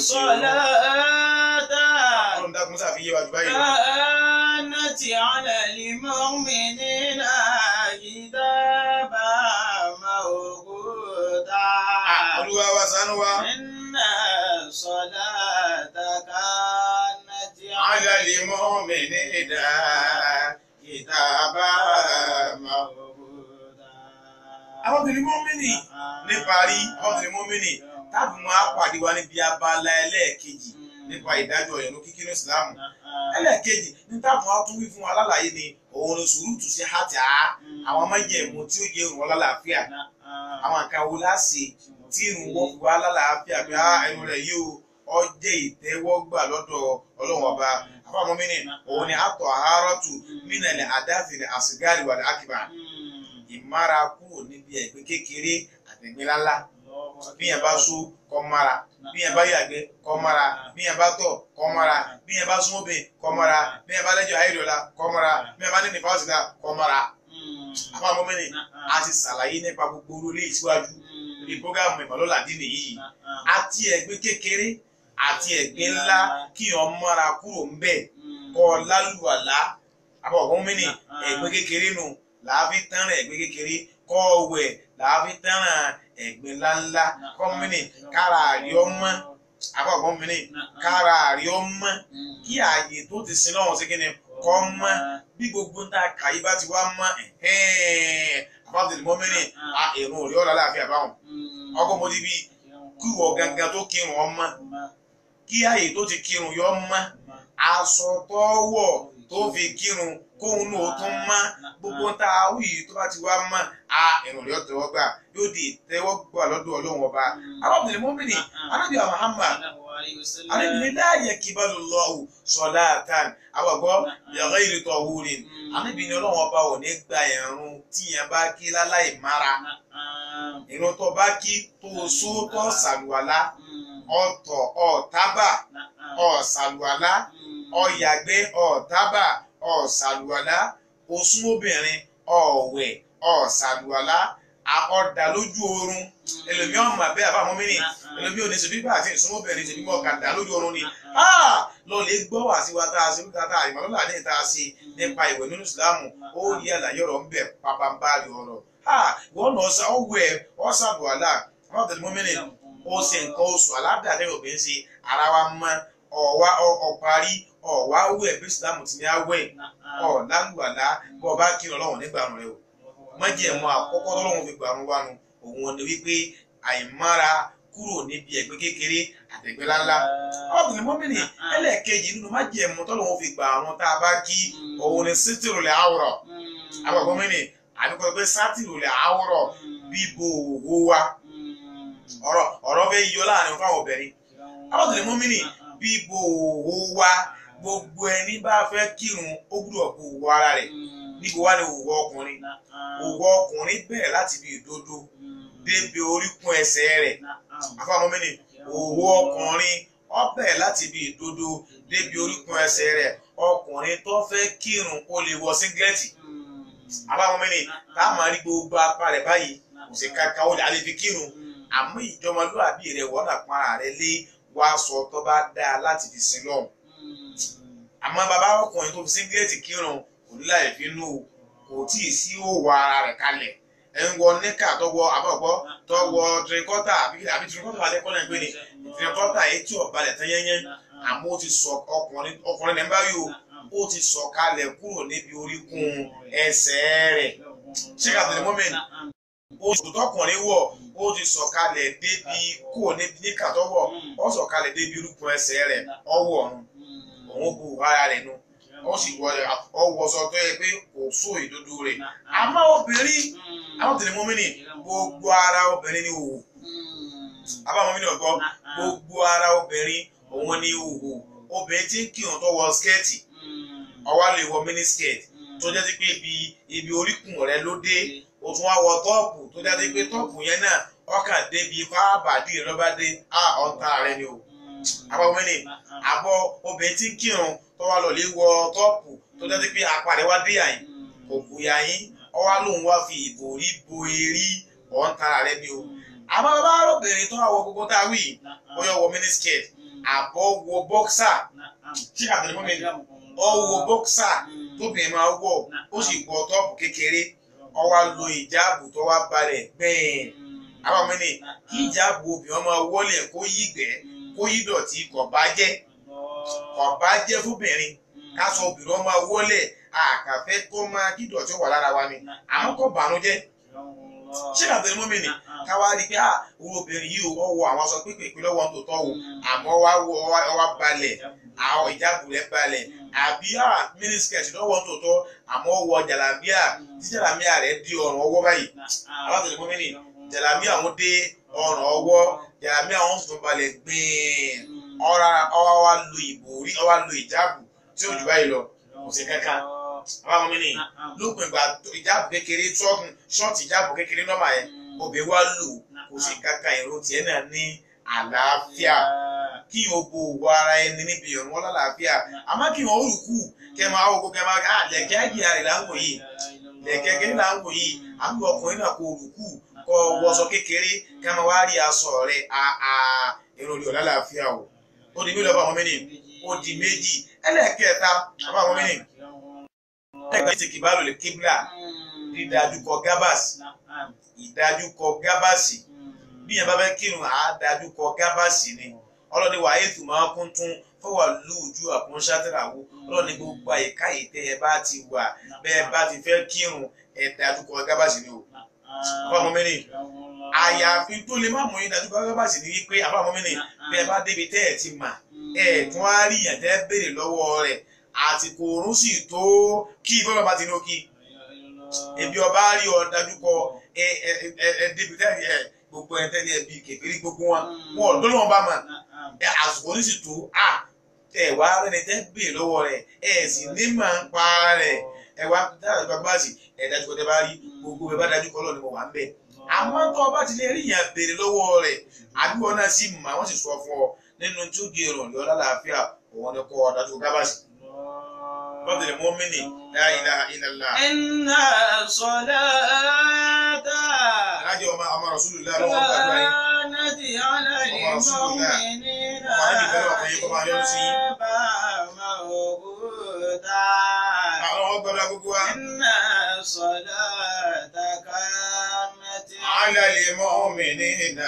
salata
ọlọ́run dákun sáfi yé wa jù báyìí lọ.
kanati ala al-mu'minina kitaban mawquta.
olúwa wa ṣàánú wa.
Inna salata kanati
على المؤمنين كتابا
mawquta.
àwọn obìnrin mọ́mìnì níparí àwọn obìnrin mọ́mìnì táàbù máa pàdé wa níbi abala ẹlẹ́ẹ̀kejì nípa ìdájọ́ ìrun kíkí ní ìsìlámù ẹlẹ́ẹ̀kejì ní táàbù wa tún wí fún wa lálàyé ni òun ni sùúrùtù sí hàtà àwọn májẹ̀mú tí ó jẹ́ ìrun ọlálàáfíà àwọn nǹkan wo láṣẹ tí ìrun wọ́n fi wá lálàáfíà pé á ẹnu rẹ̀ yóò ọjẹ́ ìtẹ́wọ́gbà lọ́dọ̀ ọlọ́run ọba àbá mọ́mìnì òun ni àtọ̀ àárọ̀tù mínàlẹ̀ àdáfìlẹ̀ àsìgáàrì wà lákìbà ìmára kúrò níbi ẹ̀gbẹ́ kékeré àtẹ̀gbẹ́ ńláńlá bí yẹn bá so kọ́ mara bí yẹn bá yàgbẹ́ kọ́ mara bí yẹn bá tọ̀ kọ́ mara bí yẹn bá súnmọ́bìn kọ́ mara bí yẹn bá lẹ́jọ́ ayélujára kọ́ mara bí yẹn bá ní nífàsílà kọ́ mara àbá mọ́mìnì a ti ṣàlàyé nípa gbogbo orílẹ̀ ìsíwájú ní programu ìmọ̀lọ́lá dín nìyí àti ẹ̀gbẹ́ kékeré àti ẹ̀gbẹ́ ńlá kí yẹn mọ́ra kúrò ń bẹ̀ kọ́ lálùwàlá àbá mọ́mìnì ẹ̀gbẹ́ kékeré nù làáfi tẹ́ràn ẹ̀gbẹ́ kékeré kọ́ wẹ̀ làáfi tẹ́ràn ẹ̀gbẹ́ ńláńlá kọ́ mọ́mìnì kára àrí ọmọ àbá mọ́mìnì kára àrí ọmọ kí ààyè tó ti sin lọ́wọ́ sí kíni kọ́ mọ́ bí gbogbo ń ta kàyí bá ti wá mọ́ àbábọ̀dé mọ́mìnì èrò òrí ọ̀la láàfin àbáwọn ọkọ̀ mo ti bí kíwọ̀ gangan tó kírun ọmọ kí ààyè tó ti kírun yọ mọ́ aṣọ tó wọ̀ tó fi kírun kóhun náà tún mọ́ gbogbo ń ta awí tó bá ti wá mọ́ a èrò òrí ọ̀tẹ̀wọ́ gbà yóò di ìtẹ́wọ́gbà lọ́dọ̀ ọlọ́run ọba àbábọ̀dé mọ́mìnì anábìyà Muhammad alẹ́bìnrin láàyè kíbalù lọ́wọ́ sọ̀lá àtàn àwọ̀gbọ́ yàrá ìrètò ọ̀húrin alẹ́bìnrin ọlọ́wọ́n ọba ò ní gba ẹ̀rùn tí yẹn bá kí láláì mára ìrun tó bá kí tó só tó sàlùwàlá ọ̀tọ̀ ọ̀tábà ọ̀sàlùwàlá ọ̀yàgbẹ́ ọ̀tábà ọ̀sàlùwàlá osún obìnrin ọ̀wẹ̀ ọ̀sàlùwàlá ọ̀dà lójú oorun ẹlòmíràn mà bẹ́ẹ̀ àbámọ́ mí ni ẹlòmíràn ò ní ṣèbí bá àti ìsúnmọ́bìnrin ṣèbí mọ́ ọ̀kadà lójú oorun ni lọ lè gbọ́ wá sí wa tá a ṣe níta tá a ìmọ̀lọ́lá ní ìta ṣe nípa ìwẹ̀ nínú ìsìlámù ó rí àlàyé ọ̀rọ̀ ń bẹ̀ pàpàǹbarì ọ̀rọ̀ wọ́n lọ sá ọwọ́ ẹ̀ ọ̀sàbù àlà àwọn tẹ̀lé mọ́mìnì ó ṣe nǹkan oṣù aládàáni obìnrin ṣe ara wa mọ́ ọ̀wá ọ̀parí ọ̀wá wẹ̀ bí ìsìlámù ti ní awẹ́ ọ̀làlùwàlá bọ́ bá kí ọlọ́run nígbà rẹ̀ o májẹ̀mú àkọ́kọ́ tọ́lọ́run fi gbàrún wánu òun ni wípé àìmára kúrò níbi ẹ̀gbẹ́ kékeré àtẹ̀gbẹ́ ńláńlá. ọkùnrin mọ́mìnì ẹlẹ́ẹ̀kejì nínú májẹ̀mú tọ́lọ́run fi gbàrún tá a bá kí òun ni sítìrù lẹ̀ àwòrọ̀ àwọn mọ́mìnì àbíkọ́ pé sátìrù lẹ̀ àwòrọ̀ bíbo òwò wa ọ̀rọ̀ ọ̀rọ̀ fẹ́ yọ láàrin fáwọn obìnrin. ọkùnrin mọ́mìnì bíbo òwò wa gbogbo ẹni bá fẹ́ kírun ó gbúdọ̀ bo òwò ara rẹ̀ níbo wá ní òwò ọkùnrin òwò ọkùnrin bẹ̀rẹ̀ láti bí ìdodo débi oríkún ẹsẹ̀ rẹ̀ afáwọn mẹ́ni òwò ọkùnrin ó bẹ̀rẹ̀ láti bí ìdodo débi oríkún ẹsẹ̀ rẹ̀ ọkùnrin tó fẹ́ kírun kó lè wọ síngilẹ́tì afáwọn mẹ́ni tá a máa rí gbogbo apá rẹ̀ báyìí kò sí kankan ó lè alẹ́ fi kírun àmọ́ ìjọmọlúwàbí rẹ̀ wọ́n náà para rẹ̀ lé wá sọ tó bá dáa láti fi sin lọ́hùn àmọ́ bàbá ọkùnrin tó fi síngilẹ́tì kírun òdúlà ìfinú kò tí ì sí òwò ara rẹ̀ kalẹ̀ ẹ̀ ń wọ níkà tó wọ àbọ̀gbọ́ tó wọ tìrìkọ́tà àbí tìrìkọ́tà alẹ́ kọ́nà ìgbé ni tìrìkọ́tà etí ọ̀balẹ̀ tán yẹ́nyẹ́ àmọ́ ó ti sọ ọkùnrin ọkùnrin ní báyìí o ó ti sọ kalẹ̀ kúrò níbi oríkún ẹsẹ̀ rẹ̀ ṣé kàtàlẹ́ mọ́mẹ́ni oṣù tọkùnrin wọ̀ ó ti sọ̀kalẹ̀ débi kò níbi níkà tó wọ̀ ó sọ̀kalẹ̀ débi irúgbìn ẹsẹ̀ rẹ̀ ọwọ́ ọ̀run òun bu ara rẹ̀ nu ó sì wọ ọwọ́sọ tó yẹ pé kò só ìdodo rẹ̀ àmọ́ obìnrin àwọn tẹ̀lé mọ́mìnì gbogbo ara obìnrin ni òwò àbá mọ́mìnì ọ̀gbọ́ gbogbo ara obìnrin òun ni òwò obìnrin tí ń kírun tó wọ skẹ́ẹ̀tì ọwọ́ lè wọ mini skirt tó jẹ́ sí pé ibi ibi oríkùn rẹ̀ ló dé o tún wá wọ tọ́ọ̀pù tó jẹ́ sí pé tọ́ọ̀pù yẹn náà ọkàn débi ipá àbàdì rẹ̀ lọ́ba dé á ọ̀tá rẹ̀ ni o àbá mọ́mìnì àbọ̀ obìnrin tí ń kírun tó wá lọ lè wọ tọ́ọ̀pù tó jẹ́ sí pé apá rẹ̀ wá dé àyìn kò bùyà yín ọwá lòun wá fi ìbòrí bo erí ọ̀ǹtà rẹ̀ ni o àmọ́ bàbá obìnrin tó wà wọ gbogbo tá a wí bóyá wọ mini skirt àbọ̀ wọ boxer tí àtẹnumọ́ mi ọ wọ boxer tóbìnrin máa wọ̀ ó sì wọ tọ́ọ̀pù kékeré ó wá lo ìjáàbù tó wá balẹ̀ gbẹ̀ẹ́n àwọn ọmọ ní kí ìjáàbù obìnrin máa wọlé kó yí gbẹ́ kó yí dọ̀tí kò bá jẹ́ kò bá jẹ́ fúnbìnrin ká sọ obìnrin máa wọlé àkàfẹ́ tó máa kí dọ̀tí wà lára wa ni àmọ́ kò bànújẹ́ ṣé àtẹnumọ́ mi ni ká wá rí i pé à owó obìnrin yìí ó wọ àwọn aṣọ pípé lọ́wọ́ tó tọ́ o àmọ́ wá wọ ọwá balẹ̀ àwọn ìjáàbù rẹ̀ balẹ̀ àbí à mínísíkẹ̀tì lọ́wọ́ tó tọ́ àmọ́ wọ jàlámíà tí jàlámíà rẹ̀ di ọrùn ọwọ́ báyìí àwọn àtẹnumọ́ mi ni jàlámíà wọn dé ọrùn ọwọ́ jàlámíà wọn sùn balẹ̀ gbìn ọwọ́ wa lo ìbòrí ọwọ́ lo ìjáàbù tí ó jù báyìí lọ kò sí kankan àwọn ọmọ mi ni lópin ìgbà ìjáàbù kékeré ṣọ́ọ̀tì ìjáàbù kékeré nọ́mà yẹn obìnrin wa lò kò sí kankan ìró tiẹ̀ náà ní àlàáfíà kí o bo òwò ara ẹni níbi ìrún wọn lálàáfíà àmọ́ kí wọ́n rùkú kẹ máa wọ́n kó kẹ máa ká lẹ̀kẹ́ àjìyà rẹ̀ láǹkó yìí lẹ̀kẹ́ kẹ́ láǹkó yìí àbí ọkùnrin náà kó rùkú kọ wọṣọ kékeré kẹ máa wá rí aṣọ rẹ̀ àà èrò rẹ̀ lálàáfíà o ó di mélòó fáwọn mẹ́rin ó di méjì ẹlẹ́ẹ̀kẹta fáwọn mẹ́rin ẹgbẹ́ ti kìbálò lè kíbla dídájúkọ gábàsì ìdájúkọ gábàsì bí yẹn bá fẹ́ kírun àádájúkọ gábàsì ni ọlọ́ni wà éètù máa kún tún fọwọ́ lóòjú àkúnṣátìràwọ̀ ọlọ́ni gbogbo àyíká ìtẹ́ ẹ bá ti wà bẹ́ẹ̀ bá ti fẹ́ kírun ẹ dájúkọ gábàsì ni o. àbámọ́ mẹ́rin àyàfi tó lè má mú yín dájúkọ gábàsì ni wípé àbámọ́ mẹ́rin bẹ́ẹ̀ bá débi tẹ́ ẹ ti mà ẹ tún á rí yàn tẹ́ béèrè lọ́wọ́ rẹ̀ àsìkò òórùn sì tó kí bọ́lá bá ti ní ó kí ebi ọba rí ọ dájú kọ ẹ ẹ ẹ débi tẹ ẹ gbogbo ẹ tẹ́lẹ̀ ẹbí kékeré gbogbo wọn wọn ò dọ́nà wọn bá mà ẹ àsìkò ní sì tó à ẹ wá rẹni tẹ́ bè lọ́wọ́ rẹ ẹ sì ní mà ń pa rẹ ẹ wá dájú kọ bá sì ẹ dájú kọ tẹ bá rí gbogbo ẹ bá dájú kọ lọ ni mo wà ń bẹ àmọ́ tó ọba ti lè rí yàn béèrè lọ́wọ́ rẹ àbí wọn náà sì mà wọ́n sì sọ fún ọ nínú tí ó di èrò ní ọlá làáfíà òun ni kọ dájú kọ gábàsì. فضل المؤمن لا إله إلا الله
إن الصلاة
alájọ ọmọ ọmọ rasulillah lọ́wọ́ gbàdúrà yín
كانت على المؤمنين
Ọmọ Ànábì fẹ́ràn ọkùnrin kó máa yọ́nú sí yín.
كتابا موقوتا
àwọn ọmọ gbàdúrà gbogbo wa.
إن الصلاة كانت
على المؤمنين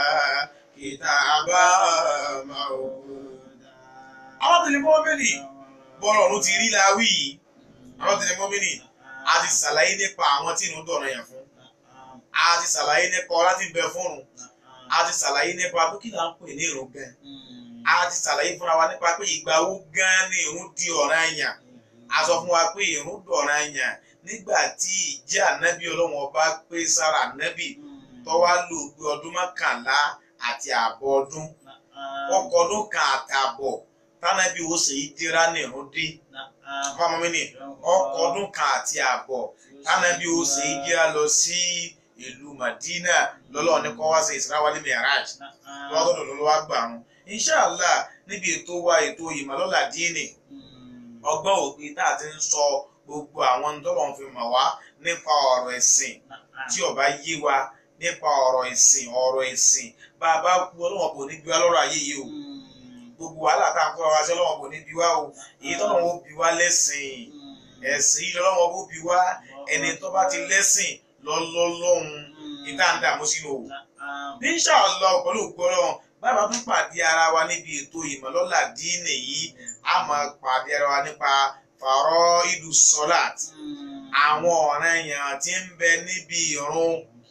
كتابا موقوتا. àwọn tẹ̀lé mọ́mìnì bọ́ọ̀rọ̀ ọ̀run ti rí láwí yìí àwọn tẹ̀lé mọ́mìnì a ti ṣàlàyé nípa àwọn tí inú dọ̀rọ̀ yàn fún a ti ṣàlàyé nípa ọlá tí ń bẹ fún un a ti ṣàlàyé nípa pé kí là ń pè ní ìrun gan a ti ṣàlàyé fúnra wa nípa pé ìgbà wo gan ni ìrun di ọ̀ranyàn a sọ fún wa pé ìrun dọ̀ranyàn nígbà tí ìjẹ́ ànábì ọlọ́run ọba pé sára ànábì tó wá lò pé ọdún mọ́kànlá àti ààbọ̀ ọdún ọkọ̀ ọdún kan àtààbọ̀ tánàbí ó sì dira ní ìrun dé fáwọn mi ní ọkọ̀ ọdún kan àti ààbọ̀ tánàbí ó sì dira lọ sí ìlú Madina lọ́lọ́run ní kó wá sí Isra wal Mi'raj lọ́dọ̀ lọ́wọ́ àgbàrún inṣàlá níbi ètò wa ètò ìmọ̀lọ́lá díìnì ọgbọ́n òpin tá a ti ń sọ gbogbo àwọn tọ́lọ̀ ń fi mọ̀ wá nípa ọ̀rọ̀ ẹ̀sìn tí ó bá yé wa nípa ọ̀rọ̀ ẹ̀sìn ọ̀rọ̀ ẹ̀sìn bá a bá kú ọlọ́wọ́n kò ní bí wá lọ́rọ̀ ayé yìí o gbogbo wàhálà tá a kọ́ wa sí ọlọ́wọ́n kò ní bí wá o èyí tọ́lọ́wọ́n ó bí wá lẹ́sìn ẹ̀sìn yìí lọ́wọ́n ó bí wá ẹni tó bá ti lẹ́sìn lọ́lọ́lọ́hun ìta ń dààmú sínú o ní ṣàlọ́ pẹ̀lú ògbọ́rọ̀ bàbá tún pàdé ara wa níbi ètò ìmọ̀lọ́lá díìnì yìí a máa pàdé ara wa nípa fàrọ̀ ìlú sọ́làt àwọn ọ̀ràn èèyàn tí ń bẹ níbi ìrun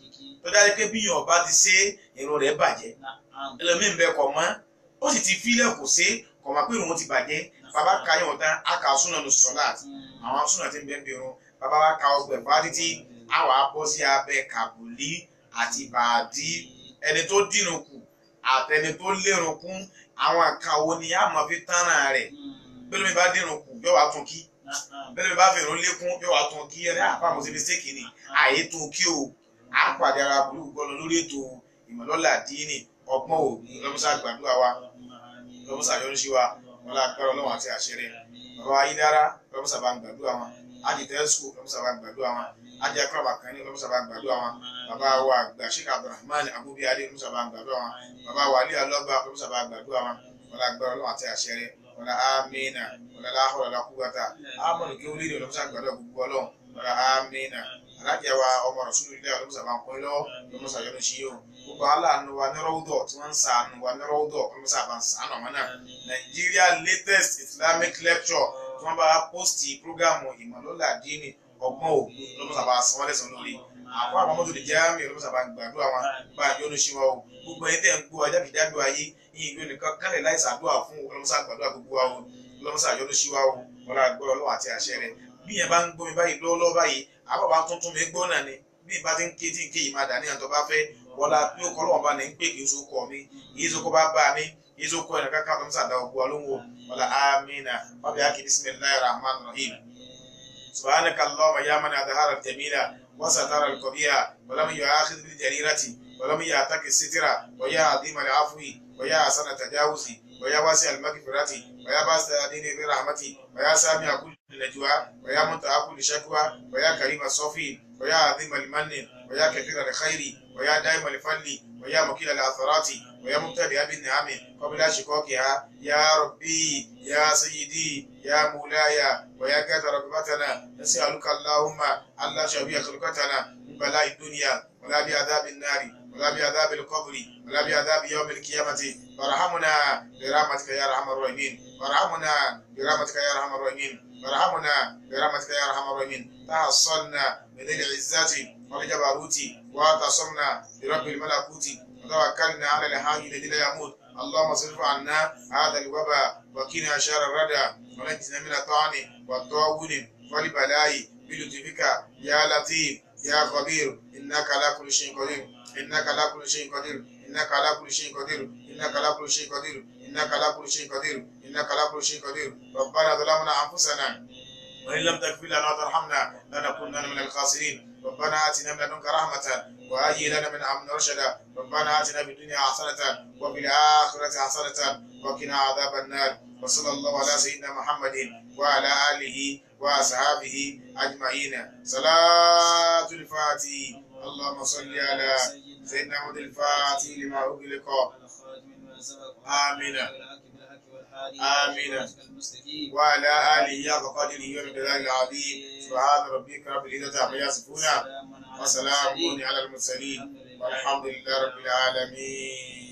tó dájú pé bí yàn bá ti ṣe irun rẹ̀ bàjẹ́
نعم
ẹlòmíín bẹ kọ̀ mọ́ ó sì ti fílẹ̀ kò ṣe kọ̀ mọ́ pé irun ti bàjẹ́ bàbá ka yàn tán á kà súnà ní sọ́láàtì àwọn súnà tí ń bẹ́ẹ̀ bí irun bàbá wa ka ọgbẹ̀ fún títí á wàá bọ́ sí abẹ́ kàbùlí àti bàdí ẹni tó dìnnà kù àtẹni tó lérun kún àwọn àkàwọ ni a máa fi tán náà rẹ̀ bẹ́ẹ̀ lómi bá dìnnà kù yóò wá tún kí
نعم
bẹ́ẹ̀ lómi bá fèrò lékún yóò wá tún kí ẹni àpá àmọ́ sí mistake ni àyè tó kí o à ń pàdé ara burúkú gbọ́dọ̀ lórí ètò ìmọ̀lọ́lá díínì ọgbọ́n òbí lọ́mọ́sá gbàdúrà wa lọ́mọ́sá yọrí sí wa wọn lá gbára ọlọ́run àti àṣẹ rẹ̀ bàbá ayédára lọ́mọ́sá bá ń gbàdúrà wọn ájì tẹ́sù lọ́mọ́sá bá ń gbàdúrà wọn ájì akọ́rọ̀bà kan ní lọ́mọ́sá bá ń gbàdúrà wọn bàbá wa àgbà sheikh abdulrahman abubiyade lọ́mọ́sá bá ń gbàdúrà wọn bàbá wa alẹ́ alọ́gbà lọ́mọ́sá bá ń gbàdúrà wọn wọn lá gbára ọlọ́run àti àṣẹ rẹ̀ wọn lá amínà wọn lá láhùrọ̀ lákúgbàtà amọ̀nù kí wọ́n lè lọ́mọ́sá gbàdúrà gbogbo ọlọ́run wọn lá amínà alájà wa ọmọ rasulu ilé ọlọ́mọ́sá bá ń pín lọ́wọ́ lọ́mọ́sá yọ́nú sí yóò gbogbo aláàánú wa ní rọ́wọ́dọ̀ tí wọ́n ń sàánú wa ní rọ́wọ́dọ̀ lọ́mọ́sá bá ń sàánú àwọn náà Nigeria latest Islamic lecture tí wọ́n bá pósìtì prógámù ìmọ̀lọ́lá díínì ọgbọ́n ògùn lọ́mọ́sá bá sanwó lẹ́sàn lórí àwọn àwọn mọ́tò lè jẹ́ àmì lọ́mọ́sá bá gbàdúrà wọn bá yọ́nú sí wa o gbogbo ẹni tẹ́ ń gbọ́ ajákèjádò ayé yìí ìlú nìkan kálẹ̀ láì sàdúrà fún lọ́mọ́sá gbàdúrà gbogbo wa o lọ́mọ́sá yọ́nú sí wa o wọ́n á gbọ́ ọlọ́wọ́ àti àṣẹ rẹ̀ bí yẹn bá ń gbọ́ mi báyìí lọ́wọ́lọ́wọ́ báyìí àbọ̀ bá tuntun mi gbọ́ náà ni bí ìbá ti ń ké tí ń ké yìí máa dà ní àtọ́ bá fẹ́ wọlá bí ó kọ́ lọ́wọ́ bá ní ń pè kí n so kọ́ mi yìí so kọ́ bá bá mi yìí so kọ́ ẹ̀ nìkan káàtó ń sàdá ọgbọ́ alóhùn wọlá amínà wàbí akí bismillahir rahmanir rahim subhanaka allahumma ya man adhara al-jamila wa satara al-qabiha wa lam yu'akhidh bil jarirati wa lam ya'taki sitira wa ya azim al-afwi wa ya hasana tajawuzi wa ya wasi al-maghfirati wa ya basta adini bi rahmati wa ya sami kulli najwa wa ya muntaha kulli shakwa wa ya karim as-safi wa ya azim al-manni wa ya kathira al-khairi wa ya daim al-fadli wa ya mukil al-atharati wa ya mubtadi bi ni'ami qabla shikokiha ya rabbi ya sayyidi ya mulaya wa ya gata rabbatana nas'aluka allahumma alla shabiya khalqatana min bala'i dunya wa la bi adhabin nari ولا بعذاب القبر ولا بعذاب يوم القيامة وارحمنا برحمتك يا ارحم الراحمين وارحمنا برحمتك يا ارحم الراحمين وارحمنا برحمتك يا ارحم الراحمين تحصلنا من ذي العزة والجبروت واعتصمنا برب الملكوت وتوكلنا على الحي الذي لا يموت اللهم صرف عنا هذا الوباء وقنا شر الردى ونجنا من الطعن والطاعون والبلاء بلطفك يا لطيف يا خبير انك على كل شيء قدير إنك على كل شيء قدير إنك على كل شيء قدير إنك على كل شيء قدير إنك على كل شيء قدير إنك على كل شيء قدير ربنا ظلمنا أنفسنا وإن لم تغفر لنا وترحمنا لنكونن من الخاسرين ربنا آتنا من لدنك رحمة وهيئ لنا من أمرنا رشدا ربنا آتنا في الدنيا حسنة وفي الآخرة حسنة وقنا عذاب النار وصلى الله على سيدنا محمد وعلى آله وأصحابه أجمعين صلاة الفاتحة اللهم صل على سيدنا محمد الفاتح لما أغلق آمين آمين وعلى آله حق قدره ومقداره العظيم سبحان ربك رب العزة عما يصفون وسلام على المرسلين والحمد لله رب العالمين